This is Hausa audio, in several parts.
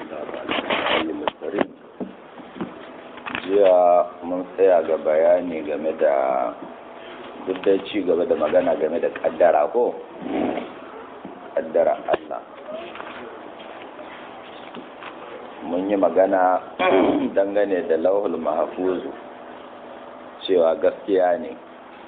jiya mun tsaya ga bayani game da duk da ci gaba da magana game da kaddara ko kaddara Allah mun yi magana dangane da lauhul mahfuzu cewa gaskiya ne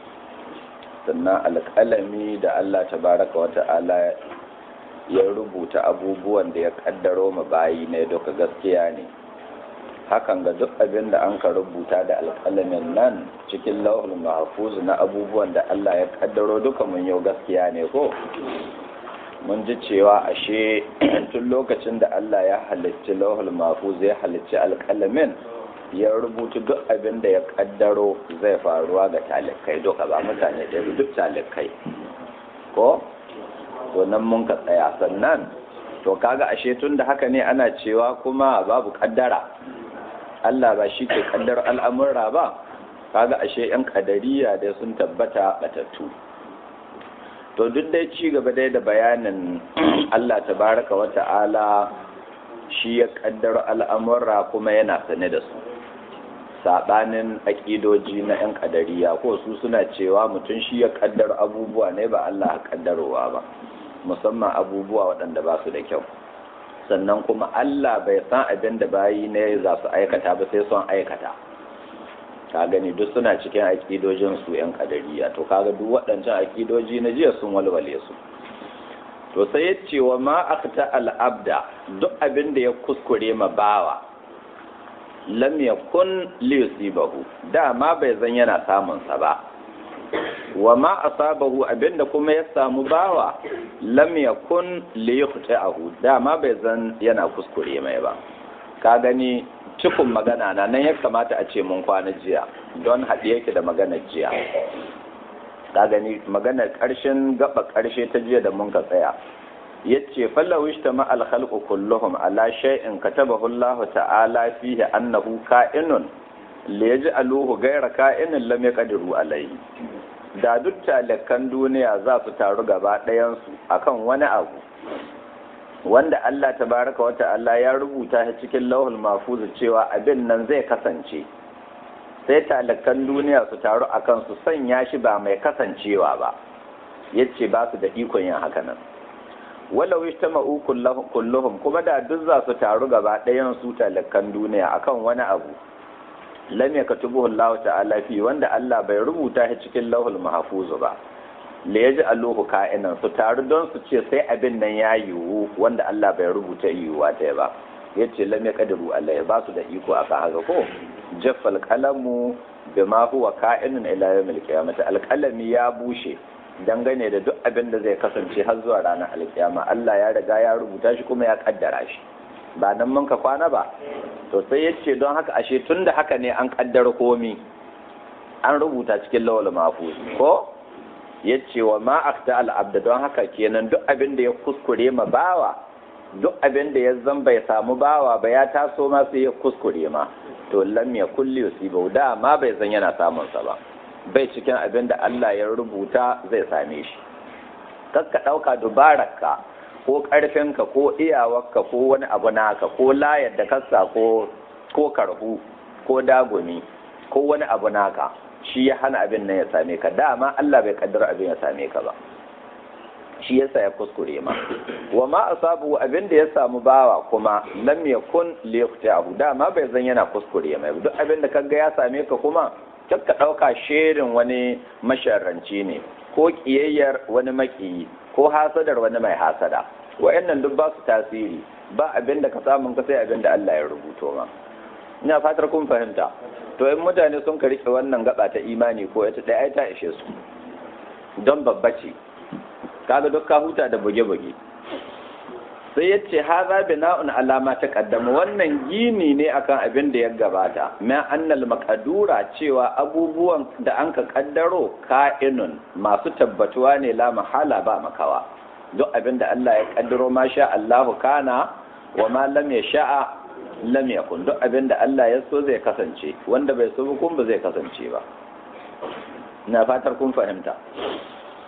sannan alƙalami da Allah tabaraka wa ta'ala ya rubuta abubuwan da ya kaddaro ma bayi ne duka gaskiya ne hakan ga duk abin da an ka rubuta da alƙalamin nan cikin lauhul mahfuz na abubuwan da Allah ya kaddaro duka mun yau gaskiya ne ko mun ji cewa ashe tun lokacin da Allah ya halicci lauhul mahfuz ya halicci alƙalamin ya rubuta duk abin da ya kaddaro zai faruwa ga talikai duka ba mutane da duk talikai ko to nan mun ka tsaya sannan to kaga ashe tun da haka ne ana cewa kuma babu kaddara Allah ba shi ke kaddar al'amurra ba kaga ashe yan kadariya da sun tabbata batattu to duk dai ci gaba dai da bayanin Allah tabaraka wa ta'ala shi ya kaddar al'amurra kuma yana sane da su saɓanin aƙidoji na 'yan ƙadariya ko su suna cewa mutum shi ya ƙaddar abubuwa ne ba Allah ƙaddarowa ba musamman abubuwa waɗanda ba su da kyau sannan kuma Allah bai san abin da bayi ne za su aikata ba sai son aikata ka gani duk suna cikin aƙidojin su 'yan ƙadariya to kaga duk waɗancan aƙidoji na jiya sun walwale su to sai ya ce wa ma akta al'abda duk abin da ya kuskure ma bawa lam yakun liyusibahu dama bai zan yana samun sa ba wa ma asabahu abinda kuma ya samu bawa lam yakun liyuqta'ahu dama bai zan yana kuskure mai ba ka gani cikin magana na nan ya kamata a ce mun kwana jiya don haɗe yake da maganar jiya ka gani maganar ƙarshen gaba ƙarshe ta jiya da mun ka tsaya yace fallahu ishtama al khalqu kulluhum ala shay'in katabahu Allah ta'ala fihi annahu ka'inun li yaj'aluhu ghayra ka'inin lam yaqdiru alayhi da duk talakan duniya za su taru gaba ɗayan su akan wani abu wanda Allah tabaraka wa ta'ala ya rubuta shi cikin lauhul mahfuz cewa abin nan zai kasance sai talakan duniya su taru akan su sanya shi ba mai kasancewa ba yace ba su da ikon yin haka nan walau ijtama'u kulluhum kuma da duk za su taru gaba ɗayan su talakan duniya akan wani abu lam yaktubuhu Allah ta'ala fi wanda Allah bai rubuta shi cikin lauhul mahfuz ba la yaj'aluhu ka'inan su taru don su ce sai abin nan ya yiwu wanda Allah bai rubuta yiwuwa ta ba yace lam yaqdiru Allah ya ba su da iko aka haka ko jaffal qalamu bima huwa ka'inun ila yawmil qiyamah alqalami ya bushe dangane da duk abin da zai kasance har zuwa ranar alkiyama Allah ya riga ya rubuta shi kuma ya kaddara shi ba nan mun ka kwana ba to sai ya ce don haka ashe tun da haka ne an kaddara komi an rubuta cikin lawal mahfuz ko ya ce wa ma akta al'abda don haka kenan duk abin da ya kuskure ma bawa duk abin da ya zan bai samu bawa ba ya taso ma sai ya kuskure ma to lam ya kulli yusibu da ma bai zan yana samun sa ba bai cikin abin da Allah ya rubuta zai same shi kakka ɗauka dubararka ko ƙarfinka ko iyawarka ko wani abu naka ko layar da kasa ko ko karhu ko dagumi ko wani abu naka shi ya hana abin nan ya same ka dama Allah bai kaddara abin ya same ka ba shi yasa ya kuskure ma wa ma asabu abin da ya samu bawa kuma lam yakun liyaqta'u dama bai zan yana kuskure mai duk abin da kaga ya same ka kuma ka ɗauka shirin wani masharranci ne ko ƙiyayyar wani maƙiyi ko hasadar wani mai hasada wa'annan duk ba su tasiri ba abin da ka samun ka sai abin da Allah ya rubuto ma ina fatar kun fahimta to in mutane sun ka rike wannan gaba ta imani ko ita ɗaya ta ishe su don babba ce kaga duk ka huta da buge-buge sai ya ce haza bina'un alama ta kaddama wannan gini ne akan abin da ya gabata ma annal makadura cewa abubuwan da an ka kaddaro ka'inun masu tabbatuwa ne la mahala ba makawa duk abin da Allah ya kaddaro ma sha Allahu kana wa ma lam sha'a lam yakun duk abin da Allah ya so zai kasance wanda bai so kun ba zai kasance ba ina fatar kun fahimta sai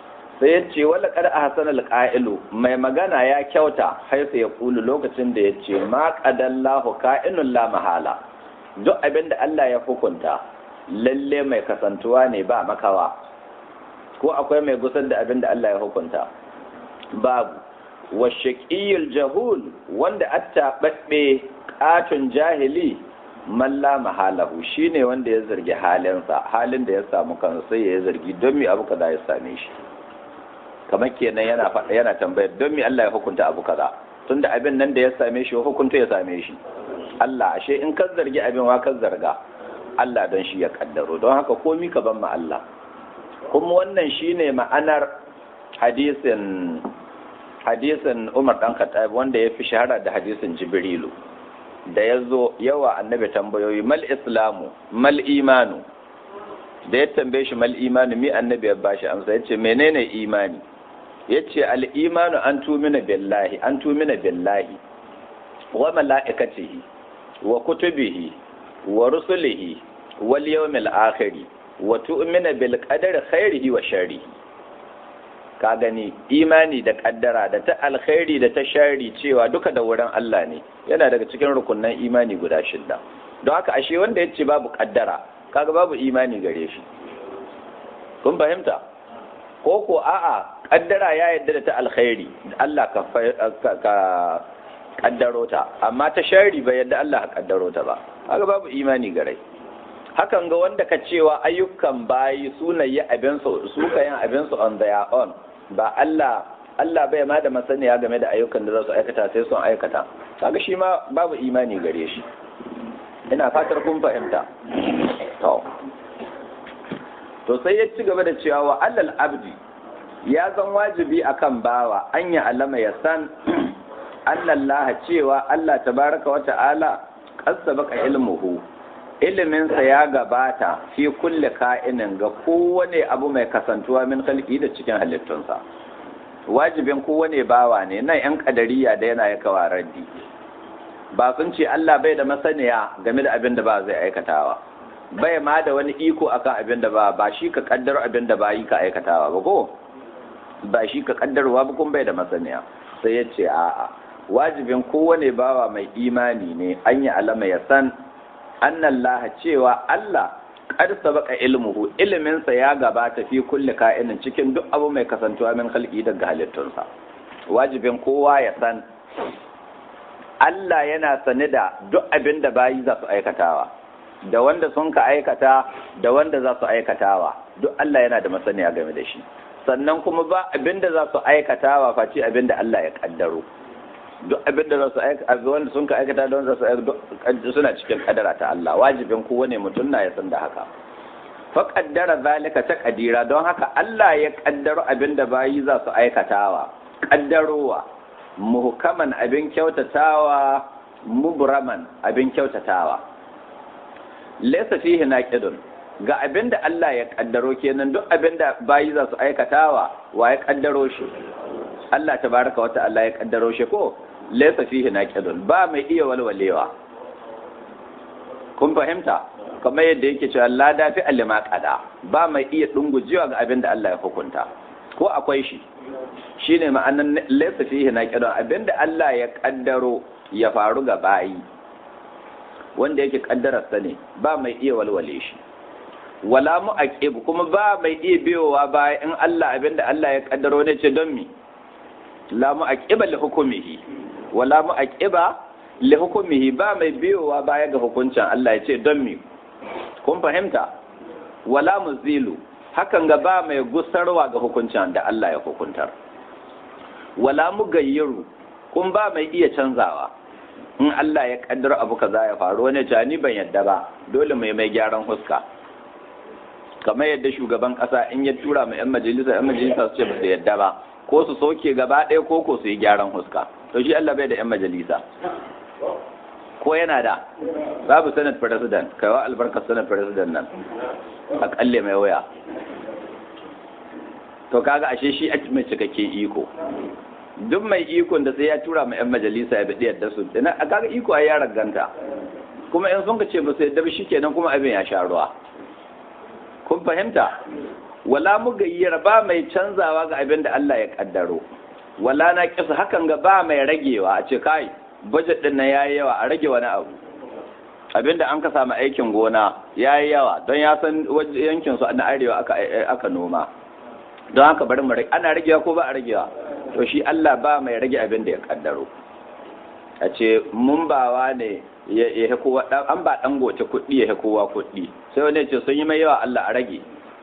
sai ya ce wala kada a hasan alƙa'ilu mai magana ya kyauta haifa ya kulu lokacin da ya ce ma qadallahu ka'inun la mahala duk abin da Allah ya hukunta lalle mai kasantuwa ne ba makawa ko akwai mai gusar da abin da Allah ya hukunta babu wa shaqiyul jahul wanda attababbe katun jahili malla mahalahu shine wanda ya zargi halinsa halin da ya samu kansa sai ya zargi don me abu kaza ya same shi kamar kenan yana faɗa yana tambayar don me Allah ya hukunta abu kaza tunda abin nan da ya same shi hukunta ya same shi Allah ashe in ka zargi abin wa ka zarga Allah don shi ya kaddaro don haka komi ka ban ma Allah kuma wannan shine ma'anar hadisin hadisin Umar dan Khattab wanda ya fi shahara da hadisin Jibrilu da ya zo yawa annabi tambayoyi mal islamu mal imanu da ya tambaye shi mal imanu mi annabi ya bashi amsa ya ce menene imani ya ce al'imanu an tumina billahi an tumina billahi wa mala'ikatihi wa kutubihi wa rusulihi wal yawmil akhiri wa tu'mina bil qadari khairihi wa sharrihi ka gani imani da kaddara da ta alkhairi da ta shari cewa duka da wurin Allah ne yana daga cikin rukunan imani guda shidda don haka ashe wanda ya ce babu kaddara kaga babu imani gare shi kun fahimta ko ko a'a kaddara ya yadda da ta alkhairi Allah ka ka kaddaro ta amma ta shari bai yadda Allah ka kaddaro ta ba kaga babu imani gare hakan ga wanda ka cewa ayyukan bayi sunaye abinsu su kayan abinsu on their own ba Allah Allah bai ma da masaniya game da ayyukan da za su aikata sai sun aikata kaga shi ma babu imani gare shi ina fatar kun fahimta to to sai ya ci gaba da cewa wa allal abdi ya zan wajibi akan bawa an ya alama ya san annallaha cewa Allah tabaraka wa ta'ala qasabaka ilmuhu iliminsa ya gabata fi kulle ka'inin ga kowane abu mai kasantuwa min khalqi da cikin halittunsa wajibin kowane bawa ne nan yan kadariya da yana ya kawa raddi ba sun ce Allah bai da masaniya game da abin da ba zai aikatawa bai ma da wani iko akan abin da ba ba shi ka kaddaro abin da ba yi ka aikatawa ba ko ba shi ka kaddarwa ba kun bai da masaniya sai ya ce a'a wajibin kowane bawa mai imani ne an yi alama ya san annallaha cewa Allah qad sabaqa ilmuhu iliminsa ya gabata fi kulli ka'inin cikin duk abu mai kasantuwa min khalqi daga halittunsa wajibin kowa ya san Allah yana sane da duk abin da bayi za su aikatawa da wanda sun ka aikata da wanda za su aikatawa duk Allah yana da masaniya game da shi sannan kuma ba abin da za su aikatawa face abin da Allah ya kaddaro duk abin da za su aikata wanda sun ka aikata da wanda su aikata suna cikin kadara ta Allah wajibin kowane mutum na ya san da haka fa kaddara zalika ta kadira don haka Allah ya kaddaro abin da bayi za su aikatawa kaddarowa muhkaman abin kyautatawa mubraman abin kyautatawa laysa fihi naqidun ga abin da Allah ya kaddaro kenan duk abin da bayi za su aikatawa wa ya kaddaro shi Allah tabaraka wa ta'ala ya kaddaro shi ko laysa fihi naqidun ba mai iya walwalewa kun fahimta kamar yadda yake cewa la dafi alima qada ba mai iya dungujewa ga abin da Allah ya hukunta ko akwai shi shine ma'anan laysa fihi naqidun abin da Allah ya kaddaro ya faru ga bayi wanda yake kaddararsa ne ba mai iya walwale shi wala mu'aqib kuma ba mai iya biyowa baya in Allah abin da Allah ya kaddaro ne ce don mi la mu'aqiba li hukumihi wala mu'aqiba li hukumihi ba mai biyowa baya ga hukuncin Allah ya ce don mi kun fahimta wala muzilu hakan ga ba mai gusarwa ga hukuncin da Allah ya hukuntar wala mugayyiru kun ba mai iya canzawa in Allah ya kaddara abu kaza ya faru wani jani ban yadda ba dole mai mai gyaran huska kamar yadda shugaban kasa in ya tura ma yan majalisa yan majalisa su ce ba su yadda ba ko su soke gaba ɗaya ko ko su yi gyaran huska to shi Allah bai da yan majalisa ko yana da babu senate president kaiwa albarkar senate president nan a kalle mai waya to kaga ashe shi a mai cikakken iko duk mai ikon da sai ya tura ma yan majalisa ya bi yadda su ina kaga iko ai ya raganta kuma in sun ka ce ba su yadda ba shikenan kuma abin ya sha ruwa kun fahimta wala mugayyira ba mai canzawa ga abin da Allah ya kaddaro wala na kisa hakan ga ba mai ragewa a ce kai budget din na yayi yawa a rage wani abu abinda an ka samu aikin gona yayi yawa don ya san yankin su na arewa aka aka noma don haka bari mu rage ana ragewa ko ba a ragewa to shi Allah ba mai rage abin da ya kaddaro a ce mun bawa ne ya ya kowa an ba dan goce kuɗi ya kowa kuɗi sai wani ya ce sun yi mai yawa Allah a rage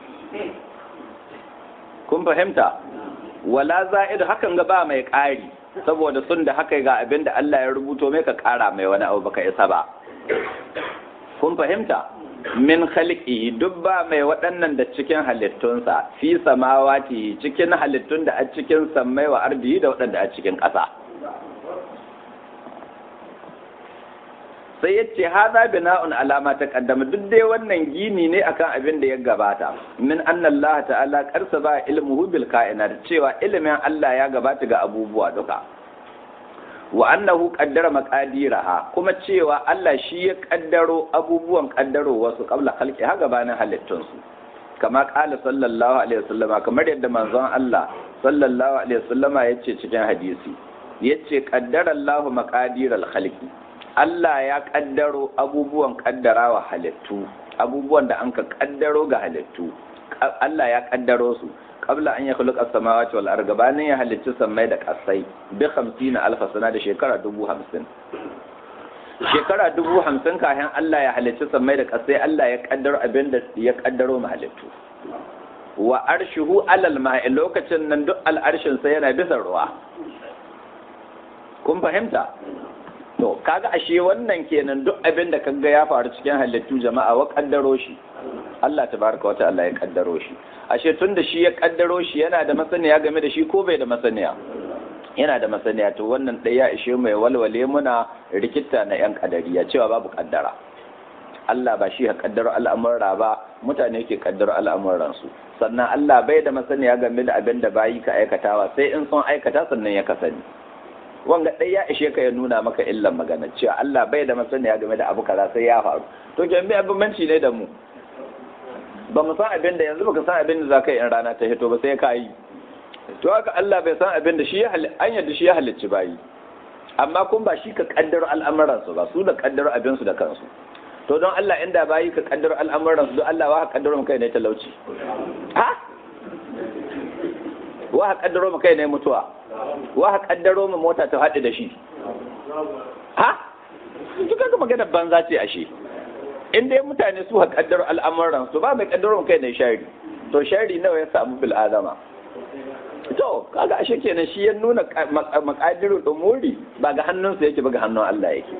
kun fahimta wala za'idu hakan ga ba mai ƙari saboda sun da haka ga abin da Allah ya rubuto mai ka ƙara mai wani abu baka isa ba kun fahimta min khalqihi duk ba mai waɗannan da cikin halittunsa fi samawati cikin halittun da a cikin sammai wa ardi da waɗanda a cikin ƙasa sai ya ce haza bina'un alama ta kaddama duk dai wannan gini ne akan abin da ya gabata min anna Allah ta'ala karsa ba ilmuhu bil kainat cewa ilimin Allah ya gabata ga abubuwa duka wa annahu qaddara maqadiraha kuma cewa Allah shi ya kaddaro abubuwan kaddaro wasu qabla khalqi ha gabanin halittun su kama qala sallallahu alaihi wasallama kamar yadda manzon Allah sallallahu alaihi wasallama yace cikin hadisi yace qaddara Allahu maqadiral khalqi Allah ya kaddaro abubuwan kaddarawa halittu abubuwan da an ka kaddaro ga halittu Allah ya kaddaro su qabla an ya khuluqa samawati wal ardi gabanin ya halicci sammai da kasai bi 50 alf sana da shekara 50 shekara 50 kafin Allah ya halicci sammai da kasai Allah ya kaddaro abin da ya kaddaro ma halittu wa arshuhu alal ma'i lokacin nan duk al'arshin sa yana bisa ruwa kun fahimta to kaga ashe wannan kenan duk abin da kaga ya faru cikin halittu jama'a wa kaddaro shi Allah tabaraka wa ta'ala ya kaddaro shi ashe tunda shi ya kaddaro shi yana da masaniya game da shi ko bai da masaniya yana da masaniya to wannan ɗaya ya ishe mai walwale muna rikita na yan kadariya cewa babu kaddara Allah ba shi ya kaddaro al'amura ba mutane ke kaddaro al'amuransu sannan Allah bai da masaniya game da abin da bayi ka aikatawa sai in sun aikata sannan ya kasani wanga ɗai ya ishe ka ya nuna maka illan magana cewa Allah bai da masaniya game da abu kaza sai ya faru to ke mai abinci ne da mu ba mu san abin da yanzu baka san abin da zaka yi in rana ta hito ba sai ka yi to haka Allah bai san abin da shi ya an yadda shi ya halicci bayi amma kun ba shi ka kaddaro al'amuran su ba su da kaddaro abin su da kansu to don Allah inda bayi ka kaddaro al'amuran su don Allah wa ka kaddaro kai ne talauci ha wa ka kaddaro kai ne mutuwa wa ka kaddaro mu mota ta haɗu da shi ha duk kaga magana banza ce ashe in dai mutane su ha kaddaro al'amuran su ba mai kaddaro kai ne shari to shari nawa ya samu bil adama to kaga ashe kenan shi ya nuna makadiru umuri ba ga hannunsa yake ba ga hannun Allah yake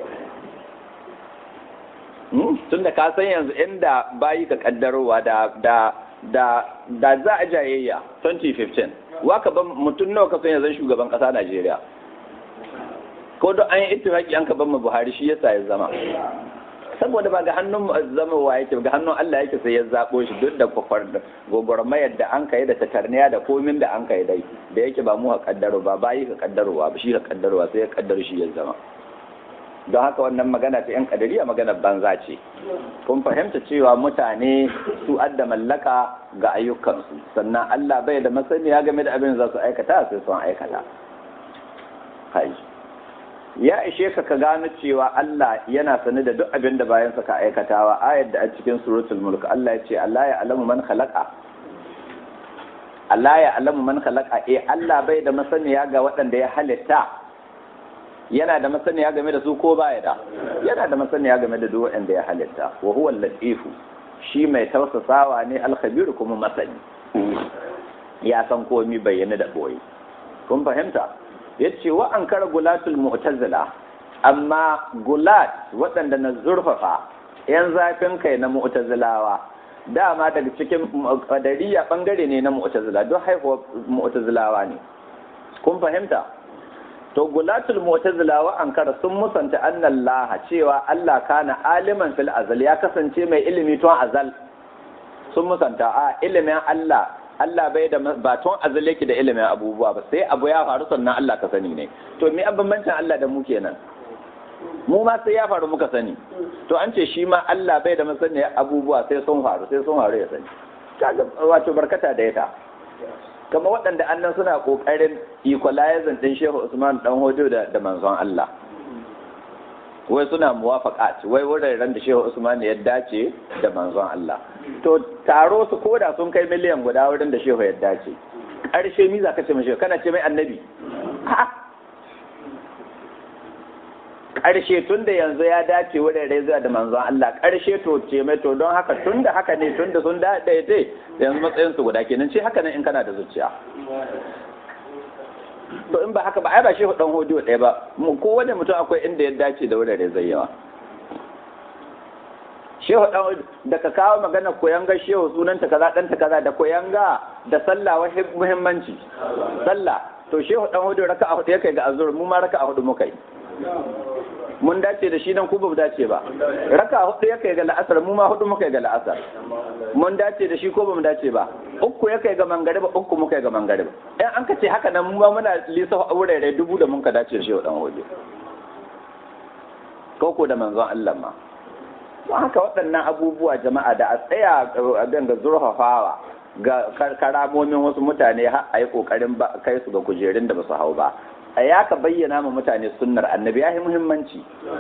tunda ka san yanzu inda bayi ka kaddarowa da da da da za a jayayya 2015 waka ban mutum nawa ka san yanzu shugaban kasa Najeriya ko don an yi ittifaki an ka ban mu Buhari shi yasa ya zama saboda ba ga hannun zama wa yake ga hannun Allah yake sai ya zabo shi duk da kwakwar da gogormayar da an kai da tatarniya da komin da an kai dai da yake ba mu ka kaddaro ba bayi ka kaddarowa ba shi ka kaddarowa sai ya kaddaro shi ya zama don haka wannan magana ta yan kadariya magana banza ce kun fahimta cewa mutane su adda mallaka ga ayyukansu sannan Allah bai da masaniya game da abin za su aikata sai sun aikata hai ya ishe ka ka gano cewa Allah yana sani da duk abin da bayansa ka aikatawa ayar da a cikin suratul mulk Allah ya ce Allah ya alamu man khalaqa Allah ya alamu man khalaqa eh Allah bai da masaniya ga waɗanda ya halitta yana da masaniya game da su ko baya da yana da masaniya game da duk wanda ya halitta wa huwa al-latifu shi mai tausasawa ne al-khabir kuma masani ya san komai bayyana da boye kun fahimta yace wa ankara gulatul mu'tazila amma gulat waɗanda na zurfafa yan zafin kai na mu'tazilawa dama daga cikin qadariya bangare ne na mu'tazila don haihuwa mu'tazilawa ne kun fahimta to gulatul mu'tazila wa ankara sun musanta anna Allah cewa Allah kana aliman fil azal ya kasance mai ilimi tun azal sun musanta a ilimin Allah Allah bai da ba tun azal yake da ilimin abubuwa ba sai abu ya faru sannan Allah ka sani ne to me bambancin Allah da mu kenan mu ma sai ya faru muka sani to an ce shi ma Allah bai da masaniya abubuwa sai sun faru sai sun faru ya sani kaga wato barkata da ita kama waɗanda annan suna ƙoƙarin equalizing ɗin shehu usman dan hojo da da manzon Allah wai suna muwafaqat wai wuraren da shehu usman ya dace da manzon Allah to taro su koda sun kai miliyan guda wurin da shehu ya dace ƙarshe mi za ka ce mashi kana ce mai annabi ƙarshe tun da yanzu ya dace wurare zuwa da manzon Allah ƙarshe to ce mai to don haka tun da haka ne tun da sun daidai yanzu matsayin su guda kenan ce haka nan in kana da zuciya to in ba haka ba ai ba shehu dan hodiyo ɗaya ba mu kowane mutum akwai inda ya dace da wurare zai yawa shehu dan da ka kawo magana koyanga shehu sunanta kaza dan ta kaza da koyanga da sallah wa muhimmanci sallah to shehu dan hodiyo raka a hudu yake ga azur mu ma raka a hudu muka yi mun dace da shi nan ku ba mu dace ba raka hudu yake ga la'asar mu ma hudu muka ga la'asar mun dace da shi ko ba mu dace ba uku yake ga mangariba uku muka ga mangariba in an ka ce haka nan mu ma muna lisa wurare dubu da mun ka dace da shi dan hoje ko ko da manzon Allah ma don haka waɗannan abubuwa jama'a da a tsaya a ga zurfafawa ga karamomin wasu mutane har a yi ƙoƙarin kai su ga kujerun da ba su hau ba a ya ka bayyana ma mutane sunnar annabi ya yi muhimmanci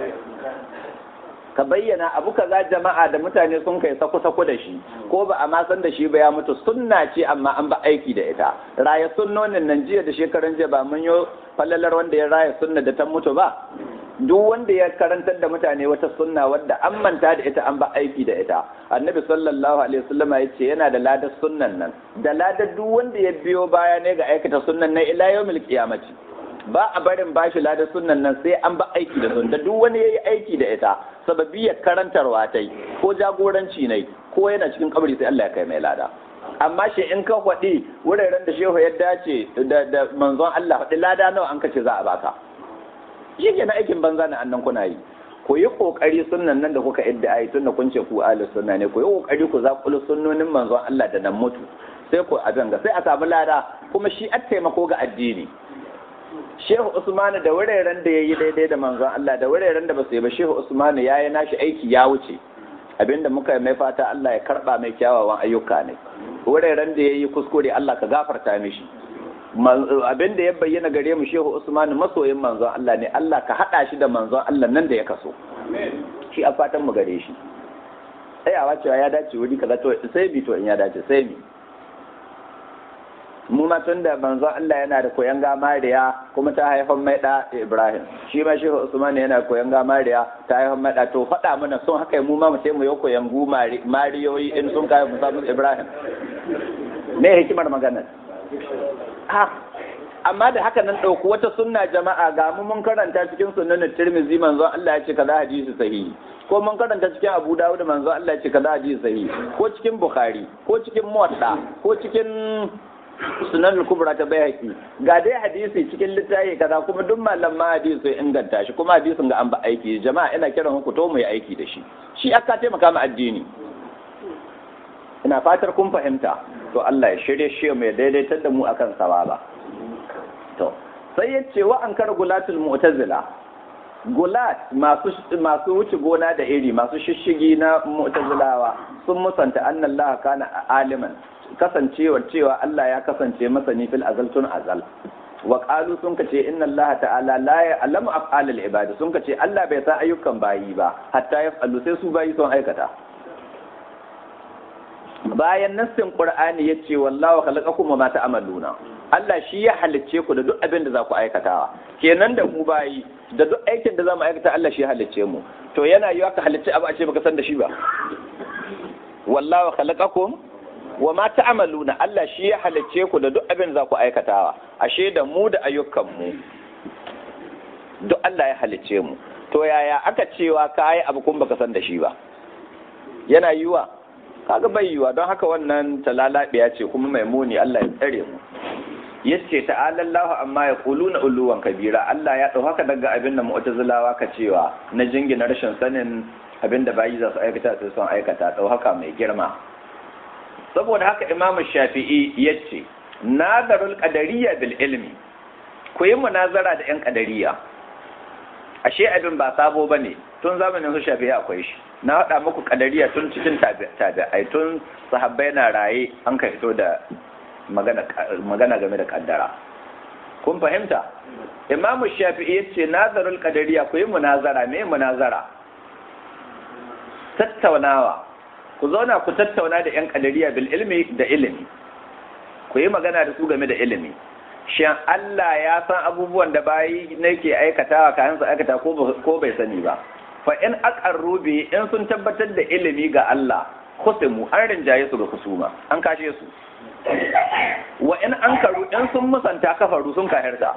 ka bayyana abu kaza jama'a da mutane sun kai sako-sako da shi ko ba a ma san da shi ba ya mutu sunna ce amma an ba aiki da ita raya sunnonin nan jiya da shekaran jiya ba mun yi falalar wanda ya raya sunna da ta mutu ba duk wanda ya karantar da mutane wata sunna wadda an manta da ita an ba aiki da ita annabi sallallahu alaihi wasallama ya ce yana da ladar sunnan nan da ladar duk wanda ya biyo baya ne ga aikata sunnan nan ila yawmil qiyamati ba a barin bashi ladar sunnan nan sai an ba aiki da sunna duk wani yayi aiki da ita sababiyar karantarwa ta ko jagoranci ne ko yana cikin kabari sai Allah ya kai mai lada amma shi in ka faɗi wuraren da shehu ya dace da manzon Allah faɗi lada nawa an kace za a baka shi ke na aikin banza na annan kuna yi ku yi kokari sunnan nan da kuka idda ayi tunda kun ce ku ahlus sunna ne ku yi kokari ku zakulu sunnonin manzon Allah da nan mutu sai ku abin ga sai a samu lada kuma shi a taimako ga addini Shehu Usmanu da wuraren da yayi daidai da manzon Allah da wuraren da ba su yi ba Shehu Usmanu yayi nashi aiki ya wuce abinda muka mai fata Allah ya karba mai kyawawan ayyuka ne wuraren da yayi kuskure Allah ka gafarta mishi abin da ya bayyana gare mu shehu usman masoyin manzon Allah ne Allah ka hada shi da manzon Allah nan da ya kaso shi a fatan mu gare shi tsayawa cewa ya dace wuri kaza to sai bi to in ya dace sai bi mu ma tun da manzon Allah yana da koyan gamariya kuma ta haifan mai da Ibrahim shi ma shehu usman yana koyan gamariya ta haifan mai da to faɗa mana sun haka mu ma mu sai mu yi koyan gu mariyoyi in sun kai mu samu Ibrahim me hikimar maganar ha amma da haka nan ɗauku wata sunna jama'a ga mu mun karanta cikin sunnan tirmizi manzon Allah ya ce kaza hadisi sahihi ko mun karanta cikin Abu Dawud manzon Allah ya ce kaza hadisi sahihi ko cikin Bukhari ko cikin Muwatta ko cikin sunan kubra ta bayaki ga dai hadisi cikin littafi kaza kuma duk malaman hadisi sai inganta shi kuma hadisin ga an ba aiki jama'a ina kiran ku to mu yi aiki da shi shi aka taimaka mu addini ina fatar kun fahimta to Allah ya shirye shi mai daidaitar da mu akan sawaba to sai ya ce wa an kar gulatul mu'tazila gulat masu masu wuce gona da iri masu shishigi na mu'tazilawa sun musanta annallaha kana aliman kasancewar cewa Allah ya kasance masani fil azal tun azal wa qalu sun kace inna Allah ta'ala la ya'lamu af'alal ibad sun kace Allah bai san ayyukan bayi ba hatta yaf'alu sai su bayi sun aikata bayan nassin qur'ani yace wallahu khalaqakum wa ma ta'maluna Allah shi ya halicce ku da duk abin da za ku aikatawa kenan da mu bayi da duk aikin da za mu aikata Allah shi ya halicce mu to yana yiwa ka halicce abu a ce baka san da shi ba wallahu khalaqakum wa ma ta'maluna Allah shi ya halicce ku da duk abin da za ku aikatawa ashe da mu da ayyukan mu duk Allah ya halicce mu to yaya aka cewa ka yi abu kun baka san da shi ba yana yiwa kaga bai yiwa don haka wannan talalabiya ce kuma mai muni Allah ya tsare mu yace ta'ala Allah amma ya kuluna uluwan kabira Allah ya dau haka daga abin da mu'tazilawa ka cewa na jingina rashin sanin abin da bayi za su aikata sai sun aikata dau haka mai girma saboda haka Imam Shafi'i yace nazarul qadariyya bil ilmi ku yi munazara da yan qadariyya ashe abin ba sabo bane tun zamanin su shafi akwai shi na haɗa muku kadariya tun cikin tabi'ai tun sahabbai na raye an ka fito da magana game da kaddara kun fahimta imamu shafi'i ya ce nazarul kadariya ku yi munazara me munazara tattaunawa ku zauna ku tattauna da yan kadariya bil ilmi da ilimi ku yi magana da su game da ilimi shin Allah ya san abubuwan da bayi nake aikatawa kayan su aikata ko bai sani ba fa in aqarru bi in sun tabbatar da ilimi ga Allah khusimu an rinjaye su ga kusuma an kashe su wa in ankaru in sun musanta kafaru sun kahirta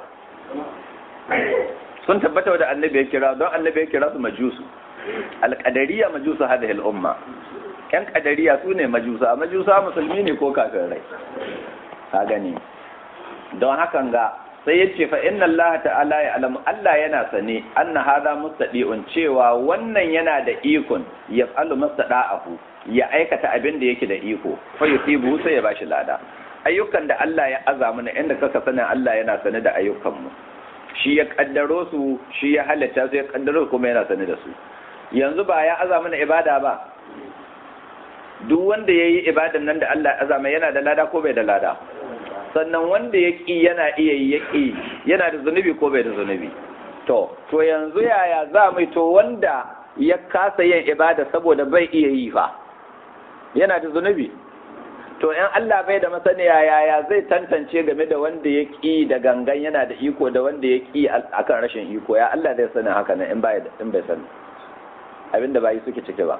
sun tabbata da annabi ya kira don annabi ya kira su majusu alqadariya majusu hadhihi al-umma yan kadariya su ne majusa majusa musulmi ne ko kafirai ka gani don hakan ga sai yace fa inna Allah ta'ala ya alamu Allah yana sane anna hadha mustadi'un cewa wannan yana da ikon ya falu mustada'ahu ya aikata abin da yake da iko fa yusibu sai ya bashi lada ayyukan da Allah ya aza mana inda kaka sanin Allah yana sane da ayyukan mu shi ya kaddaro su shi ya halatta su ya kaddaro kuma yana sane da su yanzu ba ya aza mana ibada ba duk wanda yayi ibadan nan da Allah ya aza mai yana da lada ko bai da lada sannan wanda ya ƙi yana iya yi ya ƙi yana da zunubi ko bai da zunubi to to yanzu yaya za mu to wanda ya kasa yin ibada saboda bai iya yi fa yana da zunubi to in Allah bai da masaniya yaya zai tantance game da wanda ya ƙi da gangan yana da iko da wanda ya ƙi akan rashin iko ya Allah zai sani haka nan in bai in bai sani abinda bai suke cike ba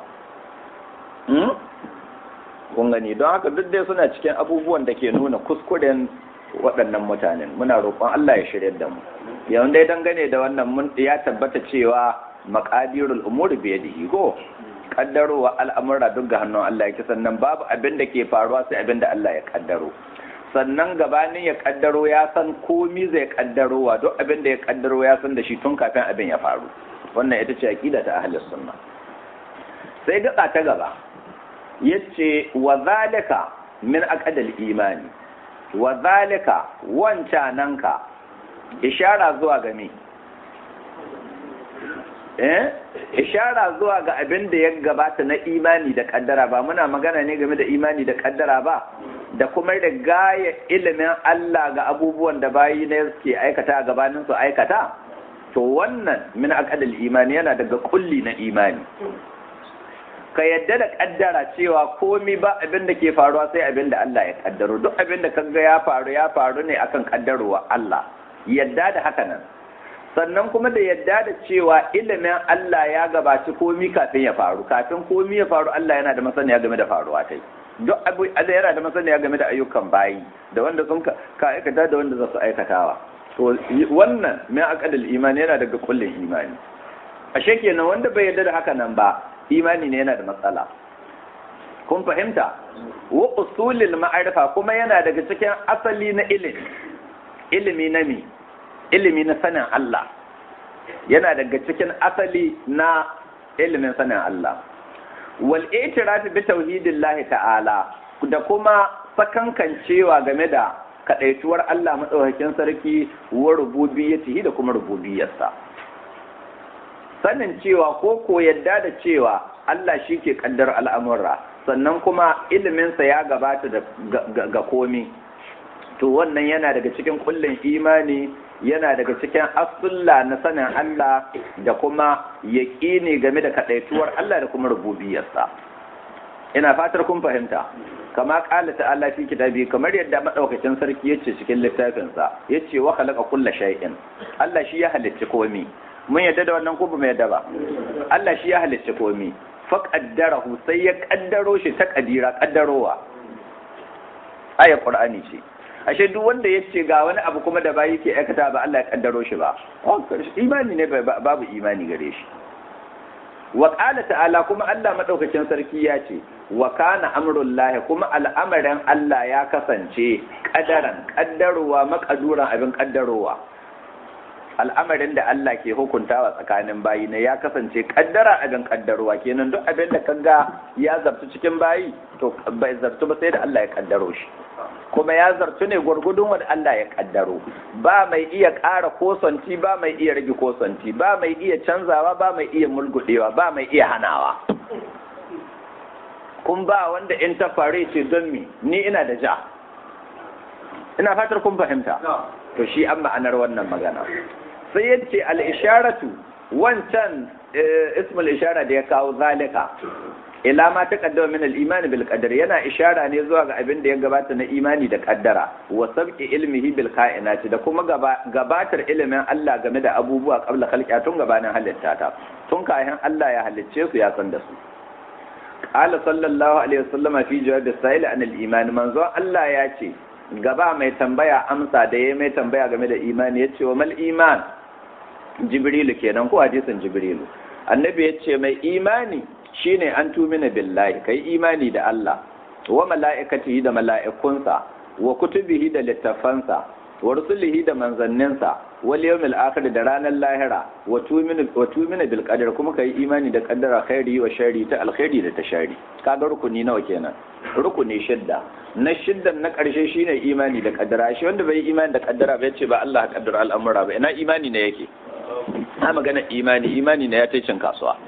kun gani don haka duk dai suna cikin abubuwan da ke nuna kuskuren waɗannan mutanen muna roƙon Allah ya shirya da mu yawan dai dangane da wannan mun ya tabbata cewa maqadirul umuri bi yadihi ko kaddarowa al'amura duk ga hannun Allah yake sannan babu abin da ke faruwa sai abin da Allah ya kaddaro sannan gabanin ya kaddaro ya san komi zai kaddarowa duk abin da ya kaddaro ya san da shi tun kafin abin ya faru wannan ita ce aqida ta ahlus sunna sai gaba ta gaba yace wa zalika min aqdal imani wa zalika wancananka ishara zuwa ga me eh ishara zuwa ga abin da ya gabata na imani da kaddara ba muna magana ne game da imani da kaddara ba da kuma da gaya ilimin Allah ga abubuwan da bayi ne suke aikata a gabanin su aikata to wannan min aqdal imani yana daga kulli na imani ka yadda da kaddara cewa komi ba abin da ke faruwa sai abin da Allah ya kaddaro duk abin da kaga ya faru ya faru ne akan kaddarowa Allah yadda da haka nan sannan kuma da yadda da cewa ilimin Allah ya gabaci komi kafin ya faru kafin komi ya faru Allah yana da masaniya game da faruwa tai duk abu Allah yana da masaniya game da ayyukan bayi da wanda sun ka aikata da wanda za su aikatawa to wannan mai aqdal imani yana daga kullin imani ashe kenan wanda bai yarda da haka nan ba imani ne yana da matsala kun fahimta wa usulil ma'arifa kuma yana daga cikin asali na ilimi ilimi na mi ilimi na sanin Allah yana daga cikin asali na ilimin sanin Allah wal i'tiraf bi tauhidillahi ta'ala da kuma sakankancewa game da kadaituwar Allah madaukakin sarki wa rububiyyatihi da kuma rububiyarsa sanin cewa ko ko yadda da cewa Allah shi ke kaddar al'amurra sannan kuma iliminsa ya gabata ga komi to wannan yana daga cikin kullum imani yana daga cikin asulla na sanin Allah da kuma yaƙini game da kaɗaituwar Allah da kuma rububiyarsa ina fatar kun fahimta kama ƙala ta'ala fi kitabi kamar yadda maɗaukacin sarki yace cikin littafinsa yace wa khalaqa kulla shay'in Allah shi ya halicci komi mun yadda da wannan ko ba mu yadda ba Allah shi ya halicci komi fa qaddarahu sai ya kaddaro shi ta kadira kaddarowa aya qur'ani ce ashe duk wanda ya ce ga wani abu kuma da bayi ke aikata ba Allah ya kaddaro shi ba imani ne babu imani gare shi wa qala ta'ala kuma Allah madaukakin sarki ya ce wa kana amrullahi kuma al'amarin Allah ya kasance kadaran kaddarowa makaduran abin kaddarowa al'amarin da Allah ke hukuntawa tsakanin bayi ne ya kasance kaddara abin kaddarowa kenan duk abin da kaga ya zartu cikin bayi to bai zartu ba sai da Allah ya kaddaro shi kuma ya zartu ne gwargudun wanda Allah ya kaddaro ba mai iya ƙara kosanti ba mai iya rage kosanti ba mai iya canzawa ba mai iya mulgudewa ba mai iya hanawa kun ba wanda in ta fare ce don mi ni ina da ja ina fatar kun fahimta to shi an ma'anar wannan magana sai yace al-isharatu wancan ismul ishara da ya kawo zalika ila ma taqaddama min al-iman bil qadar yana ishara ne zuwa ga abin da ya gabata na imani da kaddara wa sabqi ilmihi bil kainati da kuma gabatar ilimin Allah game da abubuwa qabla khalqiya tun gabanin halitta ta tun kayan Allah ya halicce su ya san da su qala sallallahu alaihi wasallama fi jawab as-sa'il an al-iman manzo Allah ya ce gaba mai tambaya amsa da ya mai tambaya game da imani ya ce wa mal iman jibrilu kenan ko hadisin jibrilu annabi ya ce mai imani shine an tumina billahi kai imani da Allah wa mala'ikatihi da mala'ikunsa wa kutubihi da littafansa wa rusulihi da manzanninsa wal yawmil akhir da ranar lahira wa tumina wa tumina bil qadar kuma kai imani da qaddara khairi wa sharri ta alkhairi da ta shari kaga rukuni nawa kenan rukuni shidda na shiddan na karshe shine imani da qaddara shi wanda bai imani da qaddara ba yace ba Allah ya kaddara al'amura ba ina imani ne yake na magana imani imani ne ya ta cin kasuwa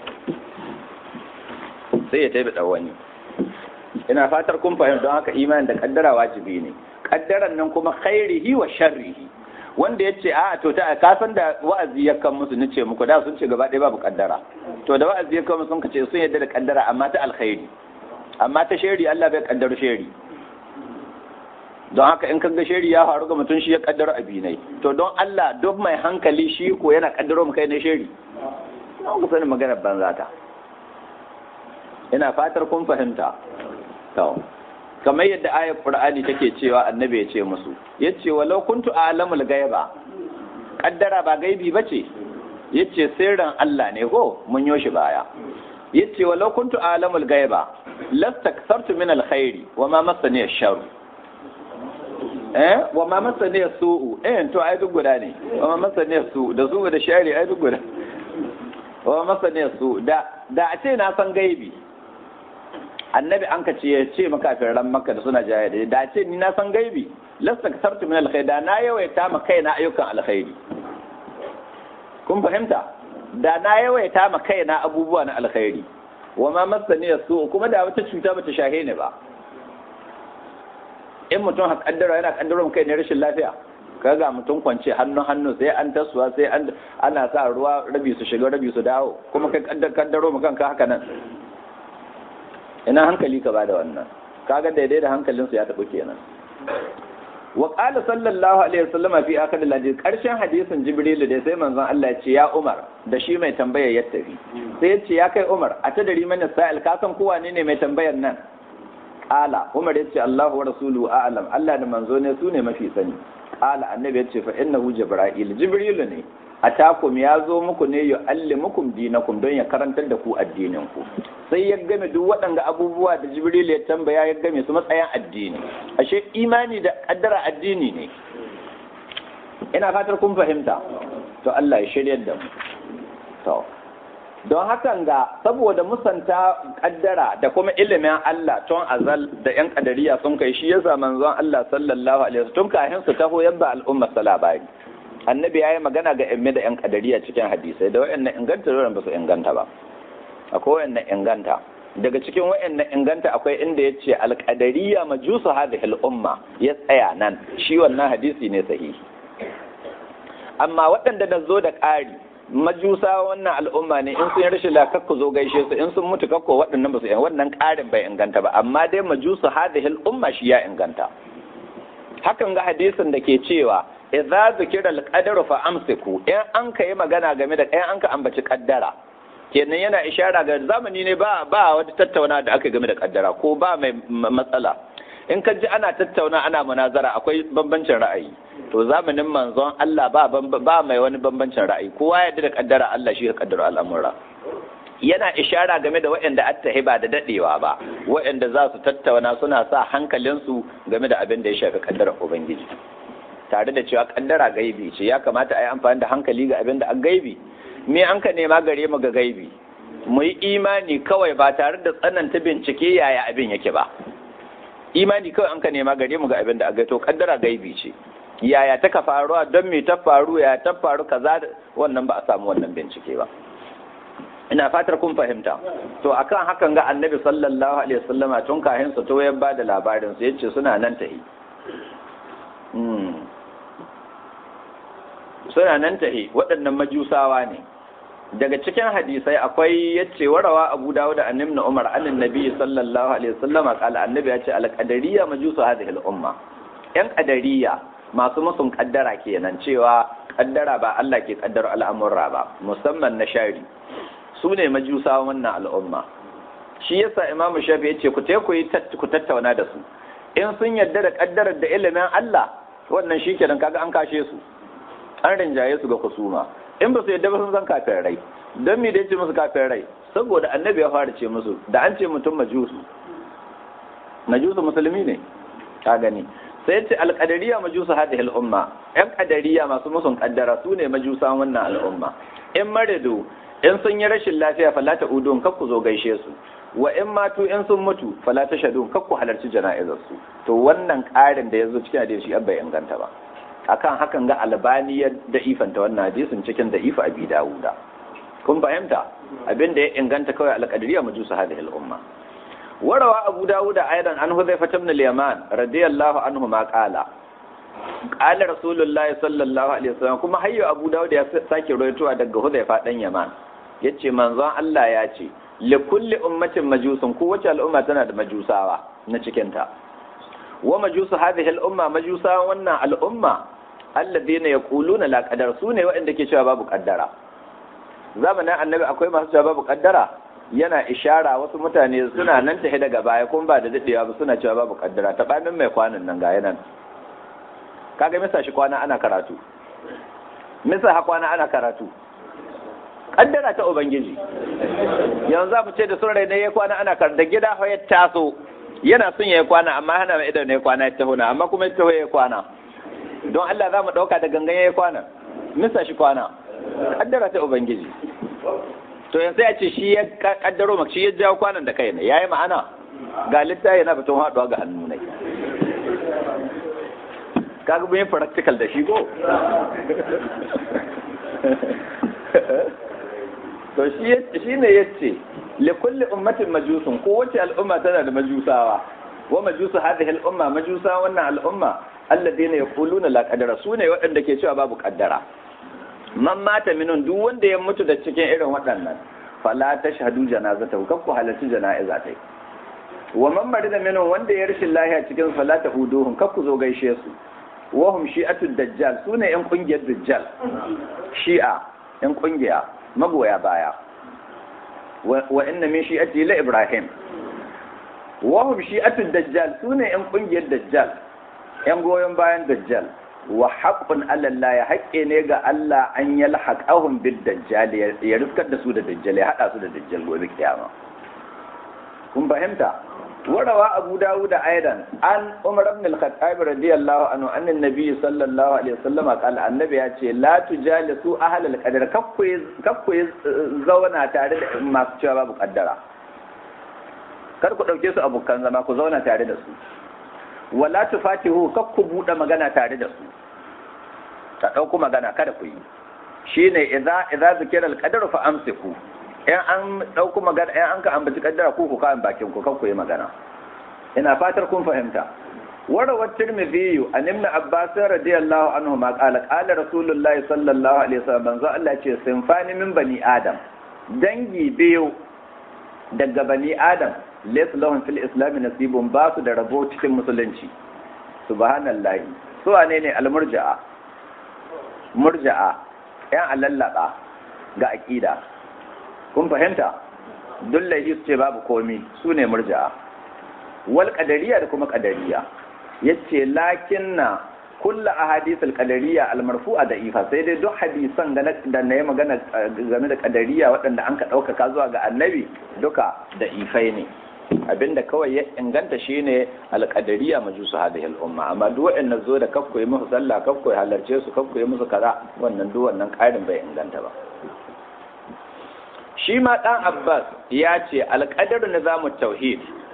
sai ya tabi wani ina fatar kun fahimta don haka imani da kaddara wajibi ne kaddaran nan kuma khairihi wa sharrihi wanda ya ce a to ta ka san da wa'azi ya kan musu nace muku da sun ce gaba ɗaya babu kaddara to da wa'azi ya kan musu sun ce sun yadda da kaddara amma ta alkhairi amma ta shari Allah bai kaddara shari don haka in kaga shari ya faru ga mutum shi ya kaddara abinai to don Allah duk mai hankali shi ko yana kaddaro mu kai ne shari don ku sani maganar banza ta ina fatar kun fahimta to kamar yadda ayar qur'ani take cewa annabi ya ce musu yace walau kuntu a'lamul ghaiba kaddara ba gaibi bace yace sirrin Allah ne ko mun yo shi baya yace walau kuntu a'lamul ghaiba lastaktartu min alkhairi wama massani ash-sharr eh wama massani as-su'u eh to ai duk guda ne wama massani as-su'u da su da shari ai duk guda wama massani as-su'u da da a ce na san gaibi annabi an ka ce ya ce makafiran makka da suna jaya da da ce ni na san gaibi lasta ka sartu min alkhairi da na yawaita ma kaina ayyukan alkhairi kun fahimta da na yawaita ma kaina abubuwa na alkhairi wa ma masani su kuma da wata cuta bata shahe ni ba in mutum ha kaddara yana kaddara mu kai ne rashin lafiya kaga mutum kwance hannu hannu sai an tasuwa sai an ana sa ruwa rabi su shiga rabi su dawo kuma kai kaddaro mu kanka haka nan ina hankali ka bada wannan kaga daidai da hankalinsu ya taɓa kenan wa qala sallallahu alaihi wasallam fi akhir al-hadith karshen hadisin jibril da sai manzon Allah ya ce ya Umar da shi mai tambayar ya tafi sai ya ce ya kai Umar a ta dari mana sa'il ka san kowa ne mai tambayar nan qala Umar ya ce Allahu wa rasuluhu a'lam Allah da manzo ne su ne mafi sani qala annabi ya ce fa innahu jibril jibril ne atakum ya zo muku ne ya allimukum dinakum don ya karantar da ku addinin ku sai ya game duk waɗanda abubuwa da jibril ya tambaya ya game su matsayin addini ashe imani da kaddara addini ne ina fatar kun fahimta to Allah ya shiryar da mu to don hakan ga saboda musanta kaddara da kuma ilimin Allah tun azal da yan kadariya sun kai shi yasa manzon Allah sallallahu alaihi wasallam tun kafin su taho yabba al'umma salabari annabi ya yi magana ga emme da 'yan kadariya cikin hadisai da wa'annan inganta da ba su inganta ba akwai wa'annan inganta daga cikin wa'annan inganta akwai inda ya ce alƙadariya majusu hadhihi al'umma ya tsaya nan shi wannan hadisi ne sahihi amma waɗanda da zo da ƙari majusa wannan al'umma ne in sun yi rashin lafiya ku zo gaishe su in sun mutu kakko waɗannan ba su wannan ƙarin bai inganta ba amma dai majusu hadhihi al'umma shi ya inganta hakan ga hadisin da ke cewa idza zikira al-qadaru fa amsiku in an kai magana game da in an ka ambaci kaddara kenan yana ishara ga zamani ne ba ba wata tattauna da aka game da kaddara ko ba mai matsala in ka ji ana tattauna ana munazara akwai bambancin ra'ayi to zamanin manzon Allah ba ba mai wani bambancin ra'ayi kowa ya da kaddara Allah shi ya kaddara al'amura yana ishara game da waɗanda attahi ba da dadewa ba waɗanda za su tattauna suna sa hankalinsu game da abin da ya shafi kaddarar ubangiji tare da cewa kaddara gaibi ce ya kamata a yi amfani da hankali ga abin da an gaibi me an ka nema gare mu ga gaibi mu yi imani kawai ba tare da tsananta bincike yaya abin yake ba imani kawai an ka nema gare mu ga abin da a to kaddara gaibi ce yaya ta ka faruwa don me ta faru ya ta faru kaza wannan ba a samu wannan bincike ba ina fatar kun fahimta to akan hakan ga annabi sallallahu alaihi wasallama tun kahin su to ya ba da labarin su yace suna nan tahi suna nan tahi waɗannan majusawa ne daga cikin hadisai akwai yace warawa Abu Dawud da Annabi Umar annan Nabi sallallahu alaihi wasallam qala annabi yace al-qadariyya majusu hadhihi al-umma yan qadariyya masu musun kaddara kenan cewa kaddara ba Allah ke kaddara al'amurra ba musamman na shari su ne majusa wannan al'umma shi yasa Imam Shafi yace ku ku yi ku tattauna da su in sun yarda da kaddarar da ilimin Allah wannan shikenan kaga an kashe su an rinjaye su ga kusuma in ba su yadda ba sun san kafin rai don me da ce musu kafin rai saboda annabi ya fara ce musu da an ce mutum majusu majusu musulmi ne ka gani sai ce alƙadariya majusu hadhihi al'umma yan ƙadariya masu musun kaddara su ne majusan wannan al'umma in maridu in sun yi rashin lafiya falata udun kakku zo gaishe su wa in matu in sun mutu falata shadun kakku halarci jana'izar su to wannan ƙarin da ya zo cikin hadisi abba inganta ba akan hakan ga albani ya da'ifanta wannan hadisin cikin da'ifa abi dawuda kun fahimta abin da ya inganta kawai alqadariya majusu hadhihi al-umma warawa abu dawuda aidan an huzaifa ibn al-yaman radiyallahu anhu ma qala qala rasulullahi sallallahu alaihi wasallam kuma hayyo abu dawuda ya sake rawaitowa daga huzaifa dan yaman yace manzon Allah ya ce li kulli ummatin majusun kowace al'umma tana da majusawa na cikinta wa majusu hadhihi al-umma majusa wannan al'umma alladhina yaquluna la qadar sune waɗanda ke cewa babu kaddara zamanin annabi akwai masu cewa babu kaddara yana ishara wasu mutane suna nan tahe daga baya kuma ba da dadewa ba suna cewa babu kaddara ta bamin mai kwanan nan ga yanan kaga misa shi kwana ana karatu misa ha kwana ana karatu kaddara ta ubangiji yanzu za mu ce da sun rai ne ya kwana ana karatu da gida ya taso yana son ya yi kwana amma hana mai idan ya kwana ya taho na amma kuma ya taho ya kwana don Allah za mu ɗauka da gangan ya yi kwana misa shi kwana kaddara ta ubangiji to yanzu ya ce shi ya kaddaro maka shi ya jawo kwanan da kai ne ya yi ma'ana ga littafi yana fiton haɗuwa ga hannu ne kaga mun yi practical da shi ko to shi ne ya ce likulli ummatin majusun kowace al'umma tana da majusawa wa majusu hadhihi al'umma majusa wannan al'umma alladheena yaquluna la qadara sune waɗanda ke cewa babu kaddara man mata minun duk wanda ya mutu da cikin irin waɗannan fala tashhadu janazatahu kan ku halarci jana'iza tai wa man marida minun wanda ya rashin lahiya cikin fala tahuduhum kan ku zo gaishe su wa hum shi'atud dajjal sune yan kungiyar dajjal shi'a yan kungiya magoya baya wa inna min shi'ati la ibrahim wa hum shi'atu dajjal sune yan kungiyar dajjal yan goyon bayan dajjal wa haqqun ala Allah ya haƙƙe ne ga Allah an yalhaqahum bid dajjal ya riskar da su da dajjal ya hada su da dajjal gobe kiyama kun fahimta warawa abu dawud aidan an umar ibn al-khattab radiyallahu anhu anna nabi sallallahu alaihi wasallam qala annabi ya ce la tujalisu ahlal qadar kakku kakku zauna tare da masu cewa babu kaddara kar ku dauke su abokan zama ku zauna tare da su wala tufatihu kakku bude magana tare da su ta dauko magana kada ku yi shine idza idza zikira al-qadar fa amsiku in an ɗauku magana in an ka ambaci kaddara ku ku kayan bakin ku kanku yi magana ina fatar kun fahimta warawar tirmidhi an ibn abbas radiyallahu anhu ma qala qala rasulullahi sallallahu alaihi wasallam manzo Allah ce sinfani min bani adam dangi biyu daga bani adam laysa lahum fil islam nasibun ba su da rabo cikin musulunci subhanallahi su wane ne almurja'a murja'a yan alallaba ga aqida kun fahimta dullahi su ce babu komi su ne murja'a wal qadariya da kuma qadariya yace lakinna kullu ahadith al qadariya al marfu'a da ifa sai dai duk hadisan da da nayi magana game da qadariya waɗanda an ka ɗaukaka zuwa ga annabi duka da ifai ne abinda kawai ya inganta shine al qadariya majusu hadhihi al umma amma duk waɗanda zo da kakkoyi musu sallah kakkoyi halarce su kakkoyi musu kaza wannan duk wannan ƙarin bai inganta ba shi ma ɗan abbas ya ce alƙadar nizamun tauhid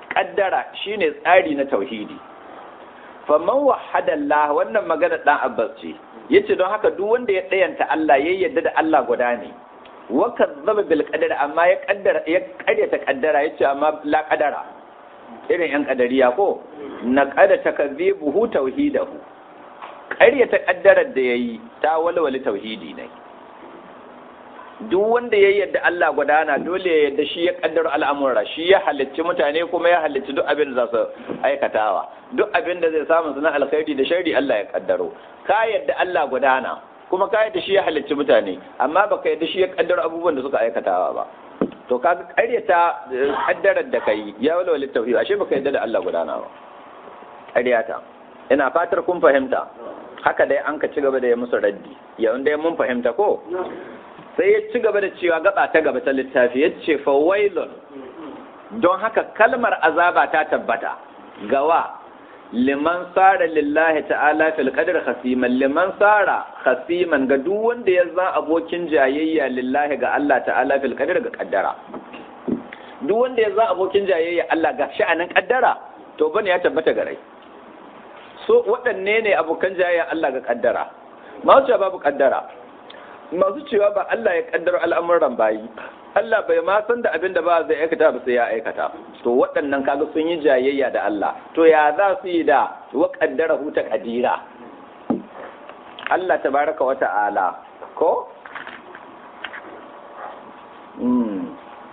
kaddara shine tsari na tauhidi faman wahada Allah wannan magana dan Abbas ce yace don haka duk wanda ya dayanta Allah ya yarda da Allah guda ne wa kazzaba bil qadar amma ya kaddara ya karyata kaddara yace amma la qadara irin yan kadariya ko na qada takzibuhu tauhidahu karyata kaddarar da yayi ta walwali tauhidi ne duk wanda ya yarda Allah gudana dole ya yarda shi ya kaddara al'amura shi ya halicci mutane kuma ya halicci duk abin da za su aikatawa duk abin da zai samu su na alkhairi da shari Allah ya kaddaro ka yarda Allah gudana kuma ka yarda shi ya halicci mutane amma baka yarda shi ya kaddara abubuwan da suka aikatawa ba to kaga karyata kaddarar da kai ya walwala tauhid ashe baka yarda da Allah gudana ba karyata ina fatar kun fahimta haka dai an ka ci gaba da ya musu raddi yayin dai mun fahimta ko sai ya ci gaba da cewa gaba ta gaba ta littafi ya ce fawailun don haka kalmar azaba ta tabbata gawa liman sara lillahi ta'ala fil qadr khasiman liman sara khasiman ga duk wanda ya zan abokin jayayya lillahi ga Allah ta'ala fil qadr ga kaddara duk wanda ya zan abokin jayayya Allah ga sha'anin kaddara to bane ya tabbata ga rai so waɗanne ne abokan jayayya Allah ga kaddara ma babu kaddara masu cewa ba Allah ya kaddara al'amuran bayi Allah bai ma san da abin da ba zai aikata ba sai ya aikata to waɗannan kaga sun yi jayayya da Allah to ya za su yi da wa kaddara huta kadira Allah tabaraka wa ta'ala ko hmm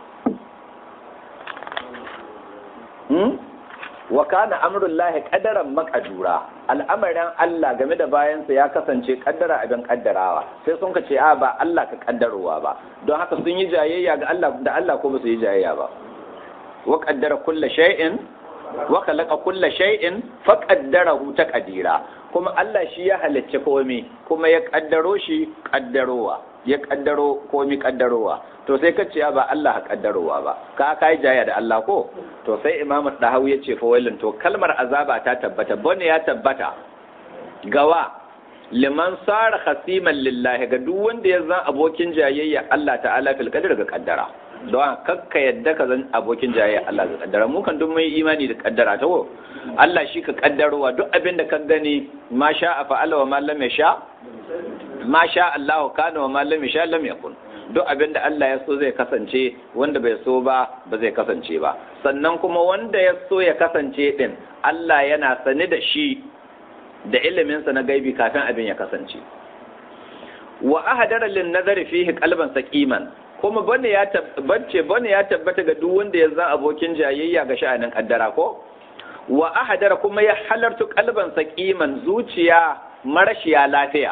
hmm wa kana amrullahi qadaran maqdura al'amarin Allah game da bayansa ya kasance kaddara abin kaddarawa sai sun ka ce a ba Allah ka kaddarowa ba don haka sun yi jayayya ga Allah da Allah ko ba su yi jayayya ba wa qaddara kulla shay'in wa khalaqa kulla shay'in fa qaddarahu taqdira kuma Allah shi ya halicce komai kuma ya kaddaro shi kaddarowa ya kaddaro komai kaddarowa to sai ka ce ba Allah ka kaddarowa ba ka kai jaya da Allah ko to sai Imam Dahawi ya ce fa wailin to kalmar azaba ta tabbata bane ya tabbata gawa liman sara khasiman lillahi ga duk wanda ya zan abokin jayayya Allah ta'ala fil qadar ga kaddara don kakka yadda ka zan abokin jayayya Allah ga kaddara mu kan duk mai imani da kaddara ta ko Allah shi ka kaddarowa duk abin da ka gani ma sha fa'ala wa ma lam yasha ma sha Allah kana wa ma lam yasha lam yakun duk abin da Allah ya so zai kasance wanda bai so ba ba zai kasance ba sannan kuma wanda ya so ya kasance din Allah yana sani da shi da iliminsa na gaibi kafin abin ya kasance wa ahadara lin nazari fihi qalban saqiman kuma bane ya tabbace bane ya tabbata ga duk wanda ya zan abokin jayayya ga sha'anin kaddara ko wa ahadara kuma ya halartu qalban saqiman zuciya marashiya lafiya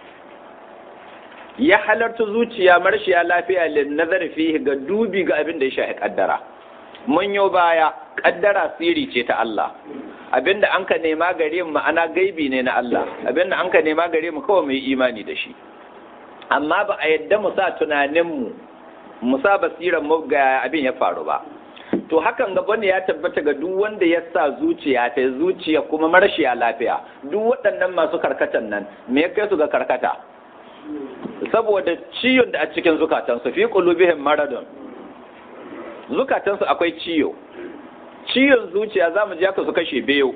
ya halarta zuciya marshiya lafiya lin nazari fihi ga dubi ga abin da ya shafi kaddara mun yo baya kaddara siri ce ta Allah abinda an ka nema gare mu ma'ana gaibi ne na Allah abinda an ka nema gare mu kawai mu yi imani da shi amma ba a yadda mu sa tunanin mu mu sa basiran mu ga abin ya faru ba to hakan gaba ne ya tabbata ga duk wanda ya sa zuciya ta zuciya kuma marshiya lafiya duk waɗannan masu karkatan nan me ya kai su ga karkata saboda ciyon da a cikin zukatansu fi qulubihim maradun zukatansu akwai ciyo ciyon zuciya zamu ji aka su kashe biyu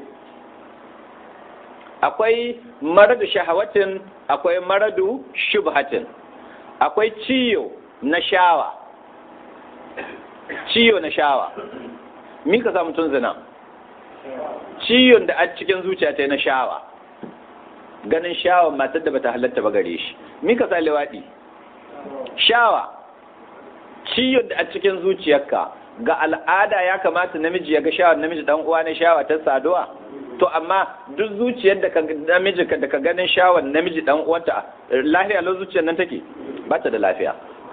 akwai maradu shahawatin akwai maradu shubhatin akwai ciyo na shawa ciyo na shawa mi ka samu tun zina ciyon da a cikin zuciya ta na shawa ganin shawa matar da bata halatta ba gare shi mika sa liwaɗi shawa ciyon da a cikin zuciyarka ga al'ada ya kamata namiji ya ga shawar namiji dan uwa na shawa ta saduwa to amma duk zuciyar da ka namiji da ka ganin shawar namiji dan uwanta lafiya lo zuciyar nan take ba ta da lafiya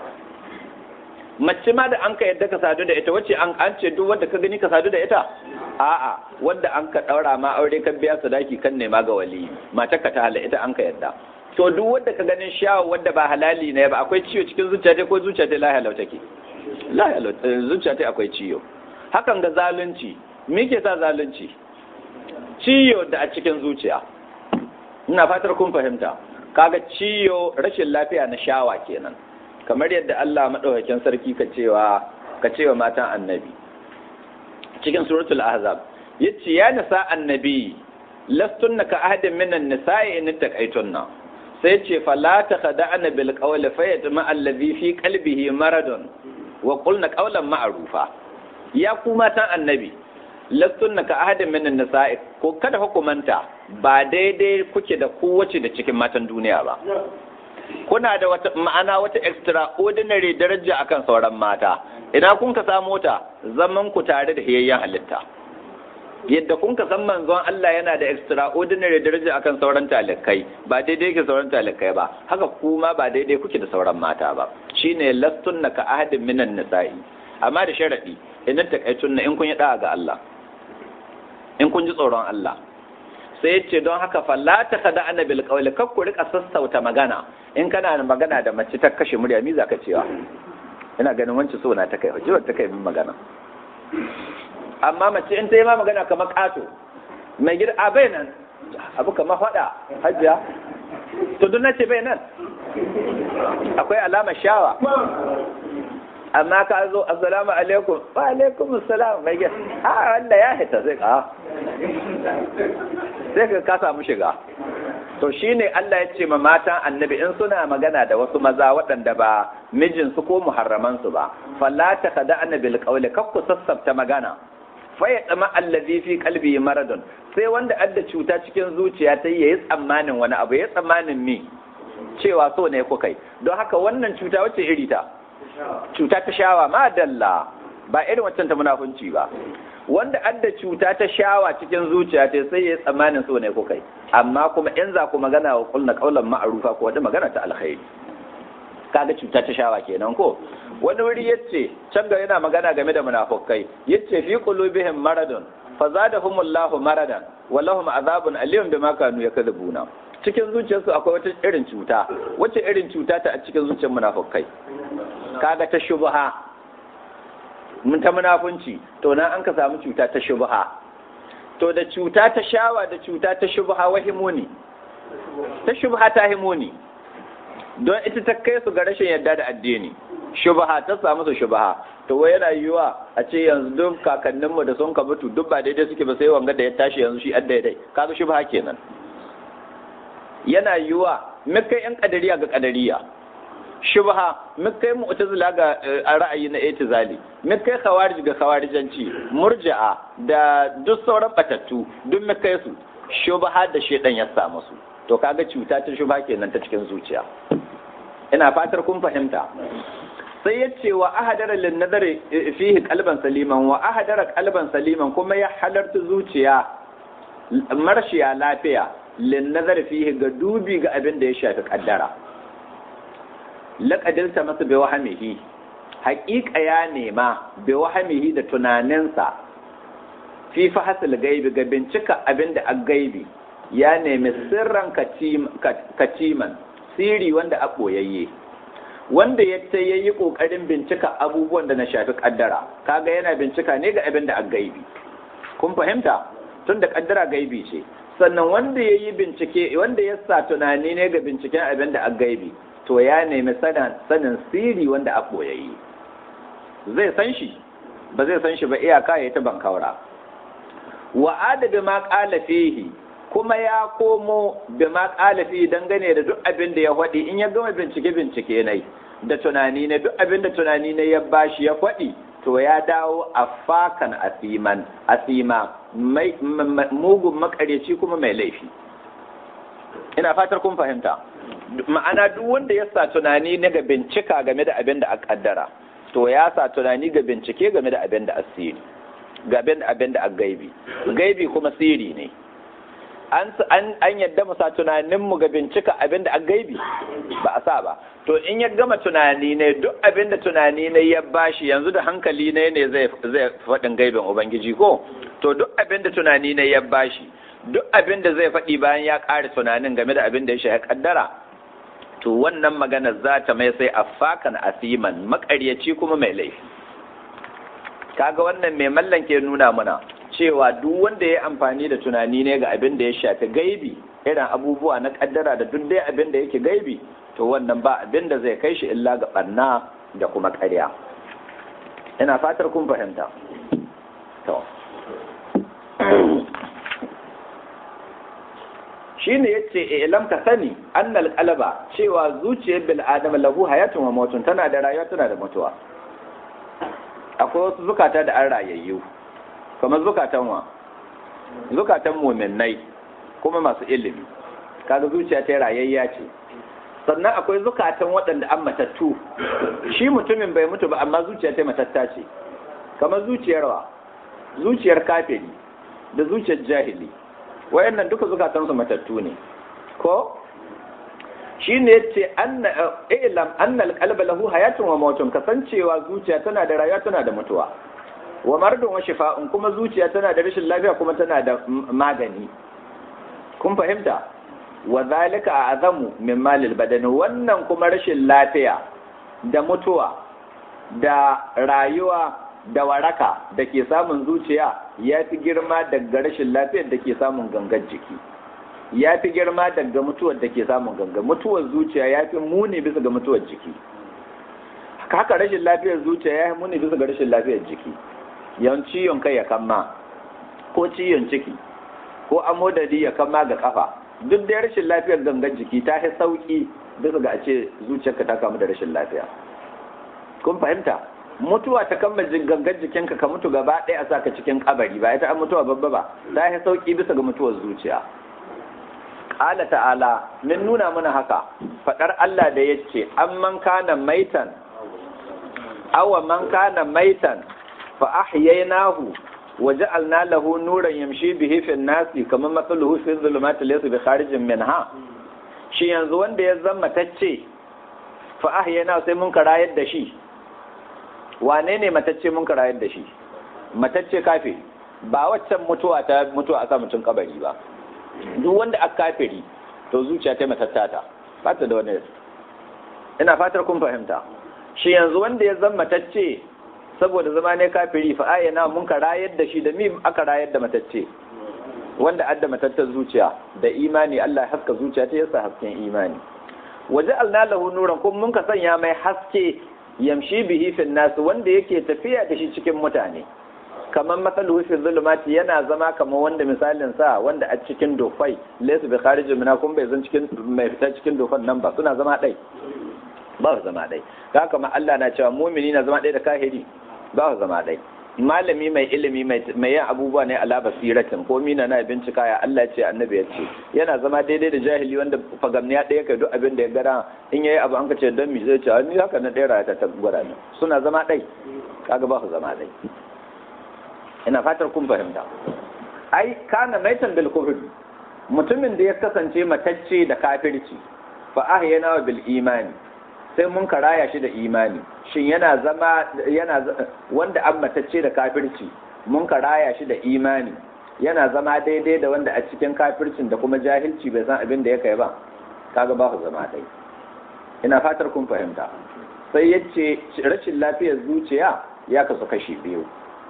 mace ma da an ka yadda ka sadu da ita wacce an an ce duk wanda ka gani ka sadu da ita a'a wanda an ka daura ma aure kan biya sadaki kan nema ga wali mata ka ta hala ita an ka yadda to duk wanda ka ganin shawo wanda ba halali ne ba akwai ciwo cikin zuciya ta ko zuciya ta lahiya lau take lahiya lau zuciya ta akwai ciwo hakan ga zalunci me ke sa zalunci ciwo da a cikin zuciya ina fatar kun fahimta kaga ciwo rashin lafiya na shawa kenan kamar yadda Allah madaukakin sarki ka cewa ka cewa matan annabi cikin suratul ahzab yace ya nisa annabi lastunna ka ahadin minan nisa'i in taqaitunna sai ce fala takhda'na bil qawli fayatma alladhi fi qalbihi maradun wa qulna qawlan ma'rufa ya ku matan annabi lastunna ka ahadin minan nisa'i ko kada hukumanta ba daidai kuke da kowace da cikin matan duniya ba kuna da wata ma'ana wata extraordinary daraja akan sauran mata ina kun ka samu ta zaman ku tare da hiyayyen halitta yadda kun ka san manzon Allah yana da extraordinary daraja akan sauran talikai ba daidai ke sauran talikai ba haka kuma ba daidai kuke da sauran mata ba shine lastunna ka ahadin minan nisa'i amma da sharadi idan takaitunna in kun yi da'a ga Allah in kun ji tsoron Allah sai ce don haka falla ta kada ana bil qawli kar ku rika sassauta magana in kana da magana da mace ta kashe murya mi zaka cewa ina ganin wancan so na ta kai hujjar ta kai min magana amma mace in ta yi ma magana kamar kato mai gida a bai nan abu kamar faɗa hajjiya to duk nace bai nan akwai alamar shawa amma ka zo assalamu alaikum wa alaikum assalam mai gida a wanda ya hita zai ka sai ka ka samu shiga to shine Allah ya ce ma matan annabi in suna magana da wasu maza waɗanda ba mijinsu ko muharramansu ba falla ta kada annabi alqawli kakku sassabta magana fa ya tsama allazi fi qalbi maradun sai wanda adda cuta cikin zuciya ta yayi tsammanin wani abu ya tsammanin mi cewa so ne ku kai don haka wannan cuta wacce iri ta cuta ta shawa ma dalla ba irin waccan ta munafunci ba wanda adda cuta ta shawa cikin zuciya ta sai ya tsammanin so ne ku kai amma kuma in za ku magana wa kulna kaulan ma'arufa ko wata magana ta alkhairi kaga cuta ta shawa kenan ko wani wuri yace can ga yana magana game da munafukai yace fi qulubihim maradun fazadahumullahu maradan walahum azabun alim bima kanu yakذبuna cikin zuciyarsu akwai wata irin cuta wacce irin cuta ta a cikin zuciyar munafukai kaga ta shubha mun ta munafunci to nan an ka samu cuta ta shubha to da cuta ta shawa da cuta ta shubha wahimuni ta shubha ta himuni don ita ta kai su ga rashin yadda da addini shubha ta samu su shubha to wai yana yiwa a ce yanzu duk kakanninmu da sun ka mutu duk ba daidai suke ba sai wanga da ya tashi yanzu shi an daidai kaga shubha kenan yana yiwa mukai yan kadariya ga kadariya shubha mukai mu'tazila ga ra'ayi na itizali mukai khawarij ga khawarijanci murji'a da duk sauran batattu duk mukai su shubha da shedan ya samu su to kaga cuta ta shubha kenan ta cikin zuciya ina fatar kun fahimta sai ya ce wa ahadara lin nazari fihi qalban saliman wa ahadara qalban saliman kuma ya halarta zuciya marshiya lafiya lin nazari fihi ga dubi ga abin da ya shafi kaddara laqadilta masa bi wahamihi haƙiƙa ya nema bi wahamihi da tunaninsa fi fahasil gaibi ga bincika abin da a gaibi ya nemi sirran kaciman siri wanda a ɓoyayye wanda ya ta yayi ƙoƙarin bincika abubuwan da na shafi ƙaddara kaga yana bincika ne ga abin da a gaibi kun fahimta tun da ƙaddara gaibi ce sannan wanda ya yi bincike wanda ya sa tunani ne ga binciken abin da a gaibi to ya nemi sanin siri wanda a ɓoyayye zai san shi ba zai san shi ba iyaka ya ta bankaura wa adabi ma ƙala fihi kuma ya komo da ma ƙalafi dangane da duk abin da ya faɗi in ya gama bincike bincike ne da tunani ne duk abin da tunani ne ya bashi ya faɗi to ya dawo a fakan asiman asima mugun makaryaci kuma mai laifi ina fatar kun fahimta ma'ana duk wanda ya sa tunani ne ga bincika game da abin da a kaddara to ya sa tunani ga bincike game da abin da asiri ga abin da a gaibi gaibi kuma siri ne an yadda mu sa tunaninmu ga bincika abinda a gaibi ba a sa ba to in ya gama tunani ne duk abinda tunani ne ya bashi yanzu da hankali ne ne zai faɗin gaibin ubangiji ko to duk abinda tunani ne ya bashi duk abinda zai faɗi bayan ya ƙare tunanin game da abinda ya shi kaddara to wannan magana za ta mai sai afakan asiman maƙaryaci kuma mai laifi kaga wannan mai mallan ke nuna mana cewa duk wanda ya amfani da tunani ne ga abin da ya shafi gaibi irin abubuwa na kaddara da duk dai abin da yake gaibi to wannan ba abin da zai kai shi illa ga barna da kuma ƙarya ina fatar kun fahimta to shine yace ilam ka sani annal qalba cewa zuciyar bil adam lahu hayatun wa mautun tana da rayuwa tana da mutuwa akwai wasu zukata da an rayayyu kamar zukatan wa zukatan mu'minnai kuma masu ilimi kaga zuciya ta rayayya ce sannan akwai zukatan waɗanda an matattu shi mutumin bai mutu ba amma zuciya ta matatta ce kamar zuciyar wa zuciyar kafiri da zuciyar jahili wayannan duka zukatansu matattu ne ko shi ne ce ilam annal qalba lahu hayatun wa mautun kasancewa zuciya tana da rayuwa tana da mutuwa wa mardun wa shifa'un kuma zuciya tana da rashin lafiya kuma tana da magani kun fahimta wa zalika azamu min malil badani wannan kuma rashin lafiya da mutuwa da rayuwa da waraka da ke samun zuciya ya fi girma daga rashin lafiyar da ke samun gangan jiki ya fi girma daga mutuwar da ke samun gangan mutuwar zuciya ya fi muni bisa ga mutuwar jiki haka rashin lafiyar zuciya ya fi muni bisa ga rashin lafiyar jiki yawan ciwon kai ya kama ko ciwon ciki ko amodari ya kama ga kafa duk da rashin lafiyar gangan jiki ta fi sauki bisa ga a ce zuciyarka ta kamu da rashin lafiya kun fahimta mutuwa ta kama gangan jikinka ka mutu gaba ɗaya a saka cikin kabari ba ita an mutuwa babba ba ta yi sauki bisa ga mutuwar zuciya ƙala ta'ala min nuna mana haka faɗar Allah da ya ce an man kana maitan awa man kana maitan fa ahyaynahu wa ja'alna lahu nuran yamshi bihi fi nasi kamar matsaluhu fi zulumati laysa bi kharijin minha shi yanzu wanda ya zama tacce fa ahyaynahu sai mun karayar da shi wane ne matacce mun karayar da shi matacce kafe ba waccan mutuwa ta mutuwa a sa mutum kabari ba duk wanda aka kafiri to zuciya ta matattata ba ta da wani ina fatar kun fahimta shi yanzu wanda ya zama matacce saboda zama ne kafiri fa ayyana mun ka rayar da shi da mi aka rayar da matacce wanda adda matattar zuciya da imani Allah haska zuciya ta yasa hasken imani waje alna lahu nuran kuma mun ka sanya mai haske yamshi bihi fil nas wanda yake tafiya da shi cikin mutane kamar matsalu fi zulumati yana zama kamar wanda misalin sa wanda a cikin dofai laysa bi kharijin mina kun bai zan cikin mai fita cikin dofan nan ba suna zama dai ba su zama dai haka kuma Allah na cewa mumini na zama dai da kahiri ba su zama dai malami mai ilimi mai yin abubuwa ne ala basiratin ko mina na bincika ya Allah ce annabi ya ce yana zama daidai da jahili wanda fagamniya ɗaya kai duk abin da ya gara in yayi abu an ka ce don mi zai ce ni haka na ɗaya rayata ta gwada ne suna zama ɗai kaga ba su zama ɗai ina fatar kun fahimta ai kana maitan bil kufr mutumin da ya kasance matacce da kafirci fa ahyana bil imani sai mun karaya shi da imani shin yana zama yana wanda an matacce da kafirci mun karaya shi da imani yana zama daidai da wanda a cikin kafircin da kuma jahilci bai san abin da ya kai ba kaga ba ku zama dai ina fatar kun fahimta sai yace rashin lafiyar zuciya ya kasu kashi biyu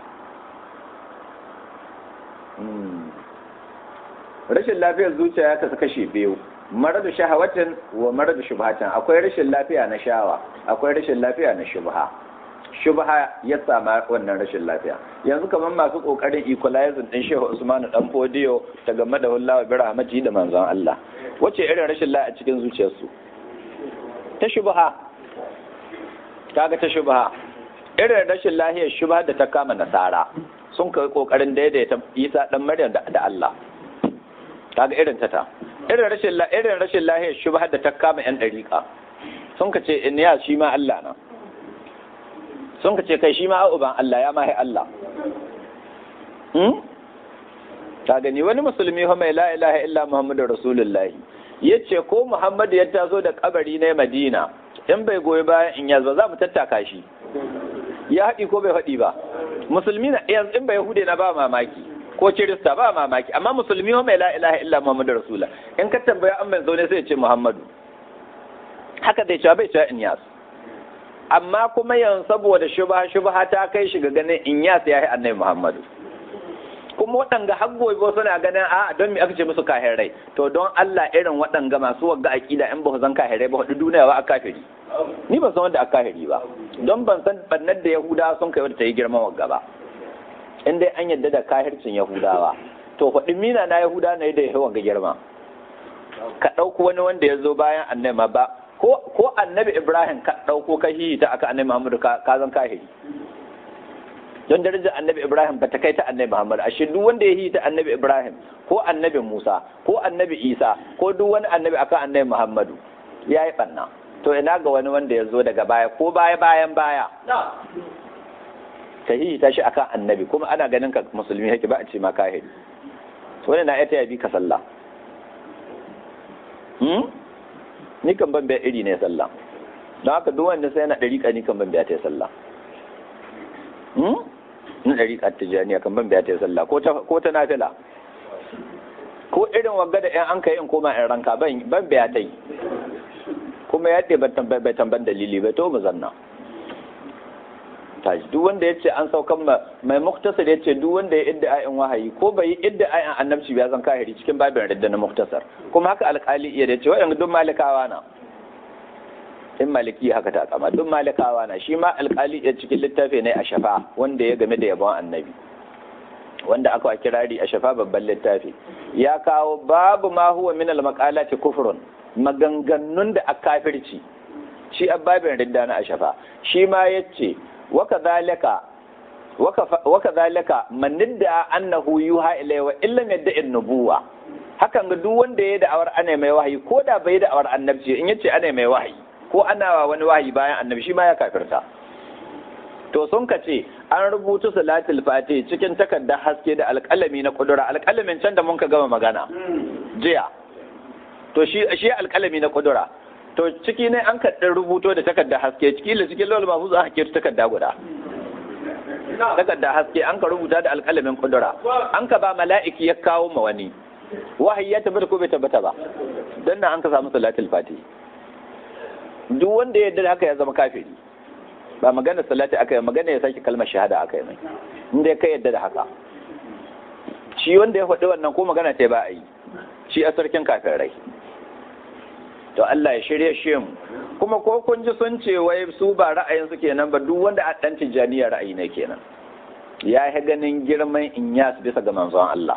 rashin lafiyar zuciya ya kasu kashi biyu maradu shahawatin wa maradu shubhatin akwai rashin lafiya na shawa akwai rashin lafiya na shubha shubha ya sama wannan rashin lafiya yanzu kamar masu kokarin equalizing din Shehu Usmanu dan Fodiyo ta game da wallahi bi rahmati da manzon Allah wace irin rashin lafiya a cikin zuciyarsu ta shubha kaga ta shubha irin rashin lafiyar shubha da ta kama nasara sun kai kokarin daidaita Isa dan Maryam da Allah kaga irin ta ta irin rashin irin rashin lahiyar shubha da ta kama yan dariƙa sun ka ce in ya shi ma Allah na sun ka ce kai shi ma uban Allah ya mahi Allah hmm ta gani wani musulmi fa mai la ilaha illa muhammadu rasulullahi yace ko muhammadu ya taso da kabari na madina in bai goyi bayan in yanzu za mu tattaka shi ya haɗi ko bai haɗi ba musulmi na yanzu in bai hude na ba mamaki ko kirista ba mamaki amma musulmi wa mai la ilaha illa muhammadu rasula in ka tambaya an mai zaune sai ya ce muhammadu haka zai cewa bai cewa inyas amma kuma yanzu saboda shubha shubha ta kai shi ga ganin inyas ya yi annabi muhammadu kuma waɗanga har gobe suna ganin a don me aka ce musu kahirai to don Allah irin waɗanga masu wagga aƙida in ba su zan kahirai ba hudu duniya ba a kafiri ni ban san wanda a kahiri ba don ban san bannar da yahuda sun kai wadda ta yi girman wagga ba in dai an yadda da kahircin yahudawa to faɗi mina na yahuda na da yawan ga girma ka ɗauko wani wanda ya zo bayan annabi ba ko annabi ibrahim ka ɗauko ka ta aka annabi muhammadu ka zan kahiri don darajar annabi ibrahim ba ta kai ta annabi muhammad ashe duk wanda ya ta annabi ibrahim ko annabi musa ko annabi isa ko duk wani annabi akan annabi muhammadu ya yi ɓanna to ina ga wani wanda ya zo daga baya ko baya bayan baya ka ta shi akan annabi kuma ana ganin ka musulmi hake ba a ce ma kahiri wani na ita ya bi ka sallah ni kan ban biya iri ne sallah don haka duk wanda sai na ɗariƙa ni kan ban biya ta sallah na ɗariƙa tijaniya kan ban biya ta sallah ko ta nafila ko irin wagga da yan an kai in koma in ranka ban biya ta yi kuma ya ɗe bai tamban dalili bai to mu zanna tashi duk wanda ya ce an saukan mai muktasar ya ce duk wanda ya idda ayin wahayi ko bai yi idda ayin annabci ya zan kahiri cikin babin radda na muktasar kuma haka alkali iya da ce waɗanda duk malikawa na in maliki haka ta kama duk malikawa na shi ma alkali iya cikin littafi ne a shafa wanda ya game da yabon annabi wanda aka kirari a shafa babban littafi ya kawo babu ma huwa min al-maqalati kufrun maganganun da a kafirci shi babin ridda na a shafa shi ma yace وكذلك وكذلك من ادعى انه يوحى اليه وان لم يدعي النبوه hakan ga duk wanda ya da'awar ana mai wahayi ko da bai da'awar annabci in yace ana mai wahayi ko ana wa wani wahayi bayan annabi shi ma ya kafirta to sun ka ce an rubuta salatul fati cikin takardar haske da alƙalami na kudura alƙalamin can da mun ka gama magana jiya to shi shi alƙalami na kudura to ciki ne an kaɗin rubuto da takarda haske ciki da cikin lawal mafu za a kira takarda guda takarda haske an ka rubuta da alƙalamin kudura an ka ba mala'iki ya kawo ma wani wahayi ya tabbata ko bai tabbata ba don nan an ka samu salatul fati duk wanda ya yarda haka ya zama kafiri ba magana salati aka yi magana ya sake kalmar shahada aka yi mai inda ya kai yadda da haka shi wanda ya faɗi wannan ko magana ta ba a yi shi a sarkin kafin rai to Allah ya shirye shi mu kuma ko kun ji sun ce wai su ba ra'ayin su kenan ba duk wanda a dan tijaniya ra'ayi ne kenan ya yi ganin girman inyas bisa ga manzon Allah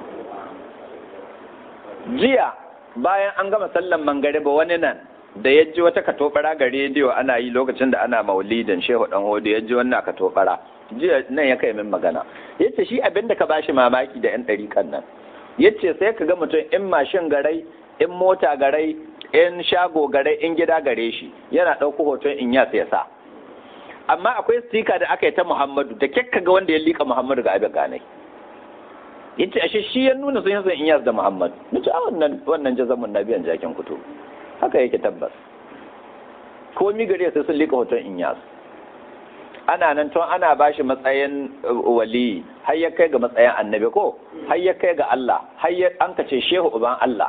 jiya bayan an gama sallan mangariba wani nan da ya ji wata katobara ga rediyo ana yi lokacin da ana maulidin shehu dan hodo ya ji wannan katobara jiya nan ya kai min magana yace shi abin da ka bashi mamaki da yan ɗariƙan nan yace sai ka ga mutum in mashin garai in mota garai in shago garai in gida gare shi yana ɗauko hoton in ya ya sa amma akwai stika da aka yi ta muhammadu da kyakka ga wanda ya liƙa muhammadu ga abin ganai yace ashe shi ya nuna sun yi son in da muhammadu nace a wannan wannan jazamun nabiyan jakin kuto haka yake tabbas komi gare sai sun liƙa hoton inyas ana nan tun ana ba shi matsayin wali har ya kai ga matsayin annabi ko har ya kai ga Allah har ya an kace shehu uban Allah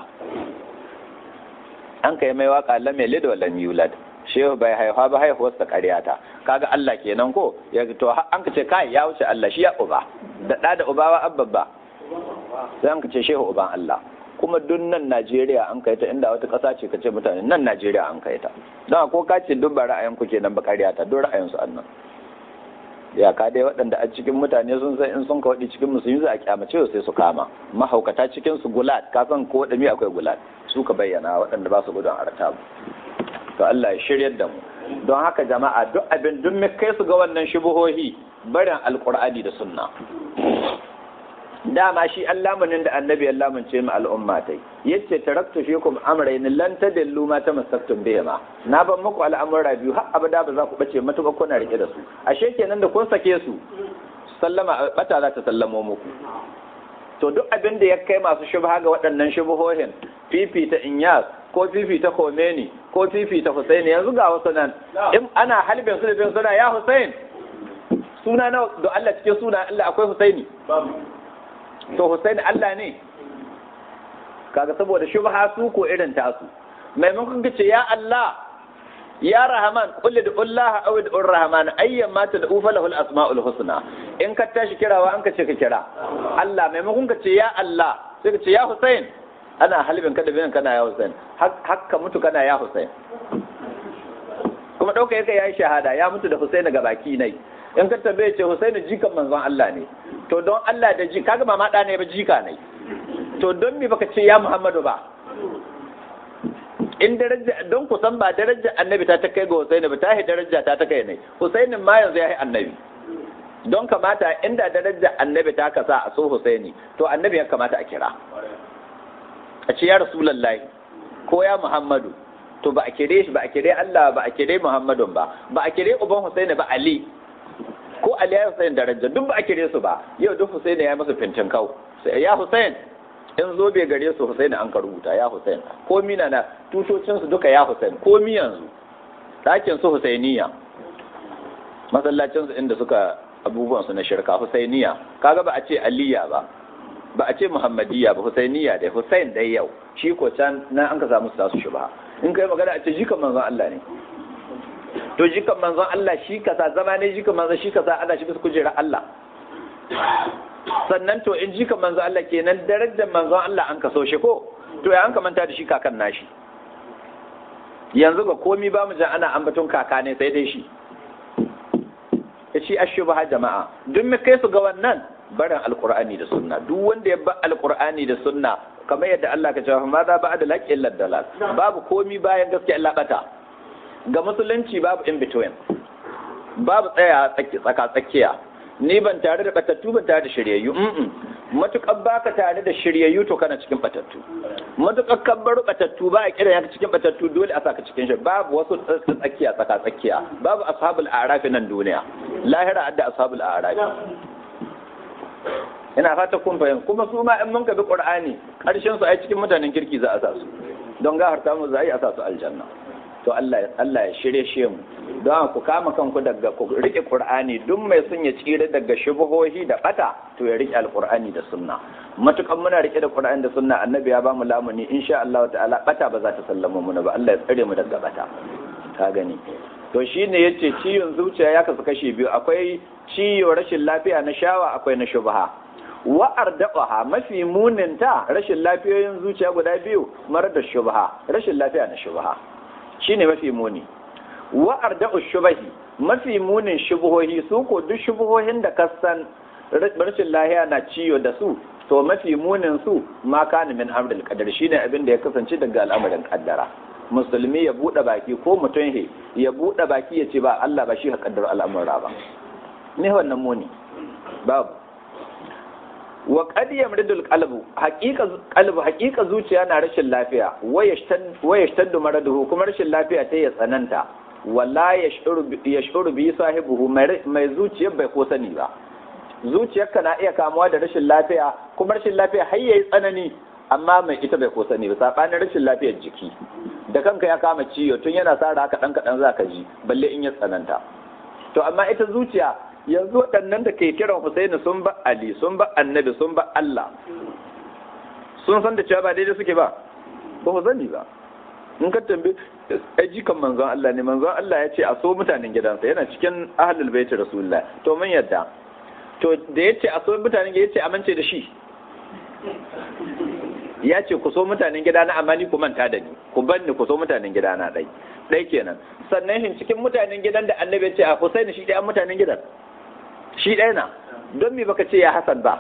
an kai mai waka lam yalid wa lam yulad shehu bai haifa ba haihuwar sa ƙaryata kaga Allah kenan ko ya to an kace kai ya wuce Allah shi ya uba da da da uba wa abba sai an kace shehu uban Allah kuma duk nan Najeriya an kai ta inda wata ƙasa ce kace mutane nan Najeriya an kai ta don ko ka ce duk ba ra'ayin ku kenan ba ƙaryata duk ra'ayin su annan ya ka dai waɗanda a cikin mutane sun san in sun ka waɗi cikin musulmi za a kyamace sai su kama mahaukata cikin su gulat ka san ko waɗanda akwai gulat su ka bayyana waɗanda ba su gudun arta to Allah ya shiryar da mu don haka jama'a duk abin duk mai kai su ga wannan shubuhohi barin alqur'ani da sunna dama shi allamunin da annabi Allah mun ce mu al'umma tai yace taraktu fikum amrayn lan tadillu ma tamassaktum bihima na ban muku al'amura biyu har abada ba za ku bace matuƙa kuna rike da su ashe kenan da kun sake su sallama bata za ta sallamo muku to duk abin da ya kai masu shubha ga waɗannan shubuhohin fifita inyas ko fifita komeni ko fifita husaini yanzu ga wasu nan in ana halbin su da bin suna ya husain suna na da Allah cikin suna Allah akwai husaini to Hussein Allah ne kaga saboda shubha su ko irin tasu maimakon kace ya Allah ya Rahman qul Allah aw ud'u Rahman ayyan ma tad'u falahu al-asma'ul husna in ka tashi kirawa an kace ka kira Allah maimakon kace ya Allah sai kace ya Hussein ana halibin ka da bin kana ya Hussein hakka mutu kana ya Hussein kuma dauka yake yayi shahada ya mutu da Hussein ga baki nai in ka tambaye ce Husaini jikan manzon Allah ne to don Allah da ji kaga ba ma da ne ba jika ne to don me baka ce ya Muhammadu ba in daraja don ku san ba daraja annabi ta ta kai ga Husaini ba ta yi daraja ta ta kai ne Husainin ma yanzu ya yi annabi don kamata inda daraja annabi ta kasa a so Husaini to annabi ya kamata a kira a ce ya Rasulullahi ko ya Muhammadu to ba a kire shi ba a kire Allah ba a kire Muhammadun ba ba a kire uban Husaini ba Ali ko Ali ya Husain daraja duk ba a kire su ba yau duk Husaini ya masa fintin kau ya Husain in zo bai gare su Husaini an ka rubuta ya Husain ko mina na tutocin su duka ya Husain ko mi yanzu ɗakin su Husainiya masallacin su inda suka abubuwan su na shirka Husainiya kaga ba a ce Aliya ba ba a ce Muhammadiyya ba Husainiya dai Husain dai yau shi ko can nan an ka samu su tasu shubha in kai magana a ce jikan manzon Allah ne to jikan manzon Allah shi kasa zama ne jikan manzon shi kasa ana shi bisa kujerar Allah sannan to in jikan manzon Allah kenan darajar manzon Allah an kaso shi ko to ya an kamanta da shi kakan nashi yanzu ga komi ba mu jan ana ambaton kaka ne sai dai shi shi ashubha jama'a duk mu kai su ga wannan barin alqur'ani da sunna duk wanda ya ba alqur'ani da sunna kamar yadda Allah ka cewa ma za ba da laƙin laddalal babu komi bayan gaskiya Allah bata ga musulunci babu in between babu tsaya tsaka tsakiya ni ban tare da batattu ban tare da shiryayyu mm matukar baka tare da shiryayyu to kana cikin batattu matukar kabbar batattu ba a kira yanka cikin batattu dole a saka cikin shi babu wasu tsakiya tsaka tsakiya babu ashabul a'rafi nan duniya lahira adda ashabul a'rafi ina fata kun fahim kuma su ma in mun bi qur'ani karshen su ai cikin mutanen kirki za a sa su don gafarta mu za a yi a sa su aljanna to Allah Allah ya shirye shi mu don ku kama kanku daga ku rike qur'ani duk mai sun ya tsire daga shubuhohi da bata to ya rike alqur'ani da sunna matukan muna rike da qur'ani da sunna annabi ya bamu lamuni insha Allah ta'ala bata ba za ta sallama mu ba Allah ya tsare mu daga bata ka gani to shine yace ciwon zuciya ya kasu kashi biyu akwai ciwo rashin lafiya na shawa akwai na shubha wa'ar daɓaha mafi muninta rashin lafiyoyin zuciya guda biyu mara da shubha rashin lafiya na shubha shine mafi muni wa'ar da'u shubahi mafi munin shubuhohi su ko duk shubuhohin da kasan rashin lahiya na ciyo da su to mafi munin su ma kana min amrul qadar shine abin da ya kasance daga al'amarin kaddara musulmi ya bude baki ko mutum he ya bude baki ya ce ba Allah ba shi ka kaddara al'amura ba ne wannan muni babu wa qad yamridul qalbu haqiqa qalbu haqiqa zuciya na rashin lafiya wa yashtaddu maraduhu kuma rashin lafiya ta ya tsananta wala yashuru yashuru bi sahibihi mai zuciya bai ko sani ba zuciyarka na iya kamuwa da rashin lafiya kuma rashin lafiya har yayi tsanani amma mai ita bai ko sani ba sabanin rashin lafiyar jiki da kanka ya kama ciwo tun yana sa haka dan kadan zaka ji balle in ya tsananta to amma ita zuciya yanzu waɗannan da ke kiran Husaini sun ba Ali sun ba Annabi sun ba Allah sun san da cewa ba daidai suke ba ba ku sani ba in ka tambi ai jikan manzon Allah ne manzon Allah ya ce a so mutanen gidansa yana cikin ahlul baiti rasulullah to mun yadda to da ya ce a so mutanen ya ce amince da shi ya ce ku so mutanen gida na amma ni ku manta da ni ku bar ni ku so mutanen gida na dai dai kenan sannan shin cikin mutanen gidan da annabi ya ce a Husaini shi dai an mutanen gidan shi ɗaya na don me baka ce ya Hassan ba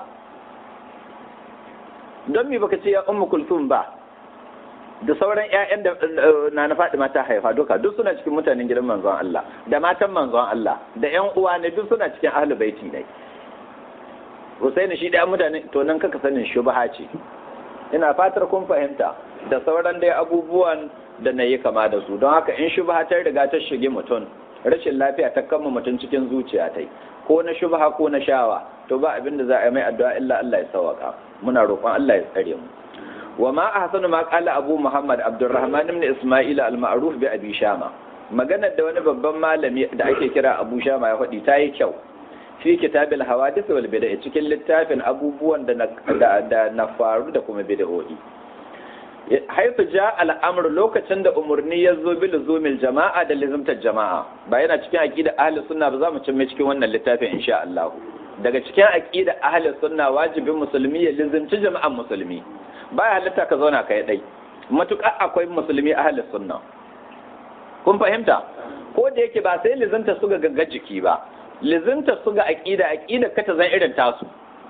don me baka ce ya Ummu Kulthum ba da sauran ƴaƴan da na na Fatima ta haifa duka duk suna cikin mutanen gidan manzon Allah da matan manzon Allah da ƴan uwa ne duk suna cikin ahlul baiti ne Husaini shi ɗaya mutane to nan kaka sanin shubha ce ina fatar kun fahimta da sauran dai abubuwan da na yi kama da su don haka in shubha ta riga ta shige mutum rashin lafiya ta kama mutum cikin zuciya ta ko na shubha ko na shawa to ba abin da za a yi mai addu'a illa Allah ya sawaka muna roƙon Allah ya tsare mu wa ma ahsanu ma qala abu muhammad abdurrahman ibn isma'il al-ma'ruf bi abi shama maganar da wani babban malami da ake kira abu shama ya faɗi ta yi kyau fi kitabil hawadith wal bid'a cikin littafin abubuwan da da na faru da kuma bid'o'i haifu ja al'amur lokacin da umarni ya zo bi luzumil jama'a da lizimtar jama'a ba yana cikin aqida ahli sunna ba za mu cin cikin wannan littafin insha Allah daga cikin aqida ahli sunna wajibin musulmi ya lizimci jama'an musulmi baya halitta ka zauna kai dai matuƙa akwai musulmi ahli sunna kun fahimta ko da yake ba sai lizimta su ga gangar jiki ba lizinta su ga aqida aqida ka ta zan irin tasu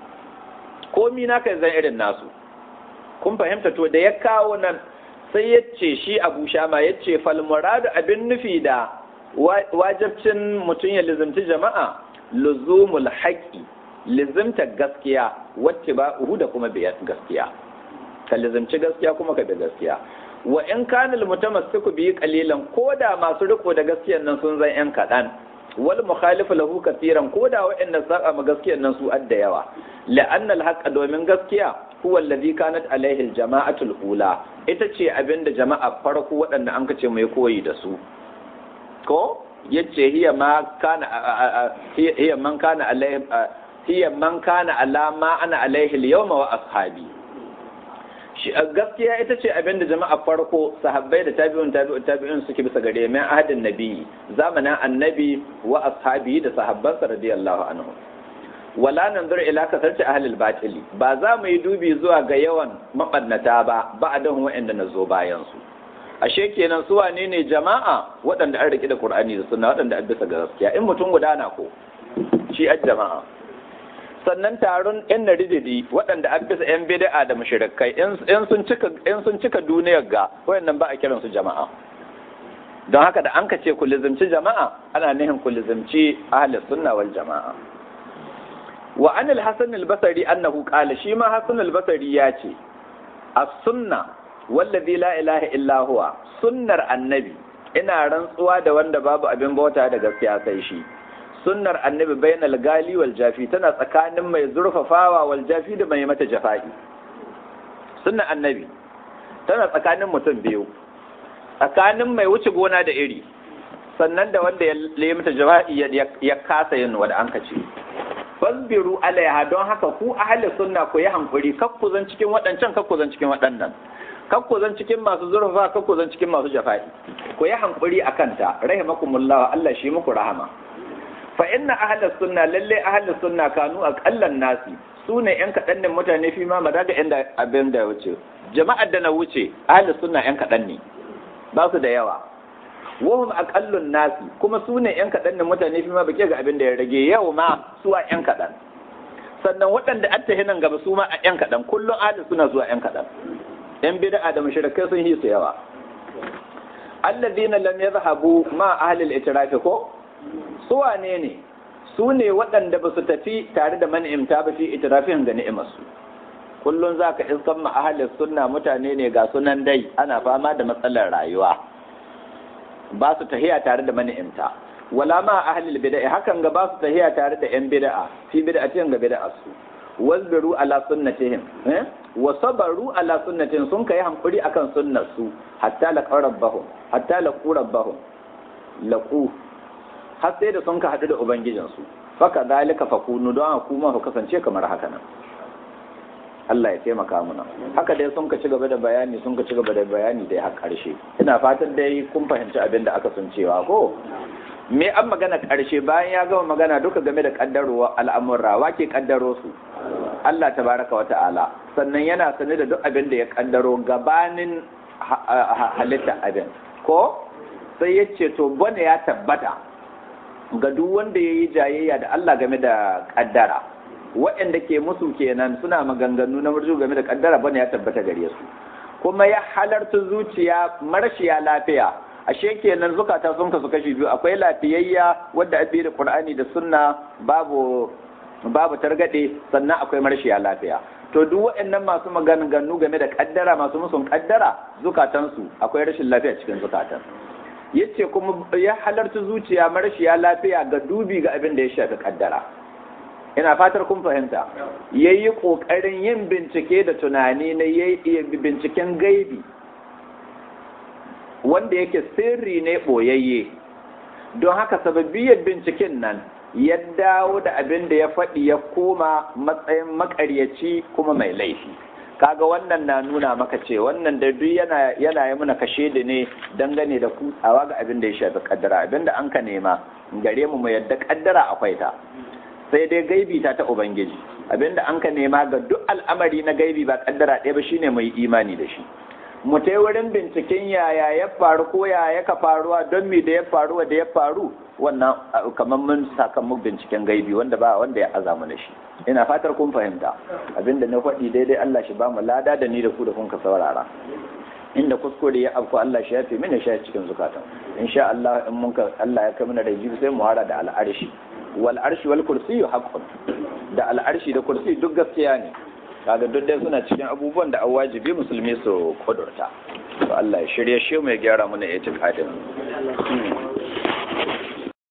komi na ka zan irin nasu kun fahimta to da ya kawo nan sai ya ce shi abu shama ya ce falmuradu abin nufi da wajabcin mutum ya lizimci jama'a luzumul haƙi lizimta gaskiya wacce ba uhu da kuma biyar gaskiya ka lizimci gaskiya kuma ka bi gaskiya wa in kanil mutamassiku bi qalilan koda masu riko da gaskiyan nan sun zan yan kaɗan wal mukhalifu lahu katiran koda wa'anda saba ma gaskiyan nan su adda yawa la'anna al domin gaskiya huwa alladhi kanat alaihi al-jama'atul ula ita ce abinda jama'a farko waɗanda an kace mai koyi da su ko yace hiya ma kana hiya man kana alaihi hiya man kana ala ma ana alaihi al-yawma wa ashabi shi gaskiya ita ce abinda jama'a farko sahabbai da tabi'un tabi'un tabi'un suke bisa gare mai ahadin nabi zamanin annabi wa ashabi da sahabbansa radiyallahu anhu wala nanzur ila kasarci ahlul batili ba za mu yi dubi zuwa ga yawan mabannata ba ba'dan wa'anda na zo bayan su ashe kenan su wane ne jama'a waɗanda an rike da qur'ani da sunna waɗanda an bisa ga gaskiya in mutum guda na ko shi a jama'a sannan taron yan narididi waɗanda an bisa yan bid'a da mushrikai in sun cika in sun cika duniyar ga wayannan ba a kiran su jama'a don haka da an ka ce ku lizimci jama'a ana nihin ku lizimci ahlus sunna wal jama'a wa an al-hasan al-basri annahu qala shi ma hasan al-basri ya ce as-sunna wallazi la ilaha illa huwa sunnar annabi ina rantsuwa da wanda babu abin bauta da gaskiya sai shi sunnar annabi bainal gali wal jafi tana tsakanin mai zurfafawa wal jafi da mai mata jafa'i sunnar annabi tana tsakanin mutum biyu tsakanin mai wuce gona da iri sannan da wanda ya yi mata jafa'i ya kasa yin wanda an kace fasbiru alaiha don haka ku ahli sunna ku yi hankuri kakku zan cikin waɗancan kakku zan cikin waɗannan kakku zan cikin masu zurfa kakku zan cikin masu jafa'i ku yi hankuri a kanta rahimakumullah Allah shi muku rahama fa inna ahli sunna lalle ahli sunna kanu aqallan nasi sune yan kaɗan ne mutane fi ma madaga inda abin da wuce jama'ar da na wuce ahli sunna yan kaɗan ne ba su da yawa wahum aqallun nasi kuma su ne yan kaɗan da mutane fi ma bake ga abin da ya rage yau ma su a yan kaɗan sannan waɗanda an tahi nan gaba su ma a yan kaɗan kullum ahli suna zuwa yan kaɗan yan bid'a da mushrikai sun yi su yawa alladhina lam yadhhabu ma ahli al-itiraf ko su wane ne su ne waɗanda ba su tafi tare da man'imta ba fi itirafin ga ni'imarsu kullum za ka iskan ma ahalin sunna mutane ne ga sunan dai ana fama da matsalar rayuwa ba su tahiya tare da mani'imta wala ma ahlil bid'a hakan ga ba su tahiya tare da yan bid'a fi bid'atin ga bid'a su wasbiru ala sunnatihim eh wa sabaru ala sunnatihim sun kai hankuri akan sunnar su hatta la rabbahum hatta la rabbahum laqu har sai da sun ka hadu da ubangijin su faka zalika fakunu don kuma ku kasance kamar haka nan Allah ya taimaka muna haka dai sun ka ci gaba da bayani sun ka ci gaba da bayani dai har karshe ina fatan dai kun fahimci abin da aka sun cewa ko me an magana karshe bayan ya gama magana duka game da kaddarowa al'amurra wake kaddaro su Allah tabaraka wata'ala sannan yana sane da duk abin da ya kaddaro gabanin halitta abin ko sai ya ce to bane ya tabbata ga duk wanda ya yi jayayya da Allah game da kaddara waɗanda ke musu kenan suna maganganu na murju game da kaddara bane ya tabbata gare su kuma ya halarta zuciya marashiya lafiya ashe kenan zukata sun kasu kashi biyu akwai lafiyayya wadda abi da qur'ani da sunna babu babu targade sannan akwai marashiya lafiya to duk waɗannan masu maganganu game da kaddara masu musun kaddara zukatansu akwai rashin lafiya cikin zukatan yace kuma ya halarta zuciya marashiya lafiya ga dubi ga abin da ya shafi kaddara ina fatar kun fahimta ya yi ƙoƙarin yin bincike da tunani na ya binciken gaibi wanda yake sirri ne ɓoyayye don haka sababbiyar binciken nan ya dawo da abin da ya faɗi ya koma matsayin makaryaci kuma mai laifi kaga wannan na nuna maka ce wannan da duk yana yana yi muna kashe da ne dangane da kutsawa ga abin da ya shafi kaddara abin da an ka nema gare mu mu yadda kaddara akwai ta sai dai gaibi ta ta ubangiji abinda an ka nema ga duk al'amari na gaibi ba kaddara ɗaya ba shine mai imani da shi mu tai wurin binciken yaya ya faru ko yaya ka faruwa don me da ya faru da ya faru wannan kamar mun sakamuk binciken gaibi wanda ba wanda ya aza mana shi ina fatar kun fahimta abinda na faɗi daidai Allah shi ba mu lada da ni da ku da kun ka saurara inda kuskure ya afku Allah shi ya fi mini shi cikin zukatan insha Allah in mun ka Allah ya kai mana da jibi sai mu hara da al'arshi wal arshi wal kursiyyu haqqun da al'arshi da kursi duk gaskiya ne kaga duk dai suna cikin abubuwan da an wajibi musulmi su kudurta to Allah ya shirye shi mu ya gyara mana itikadin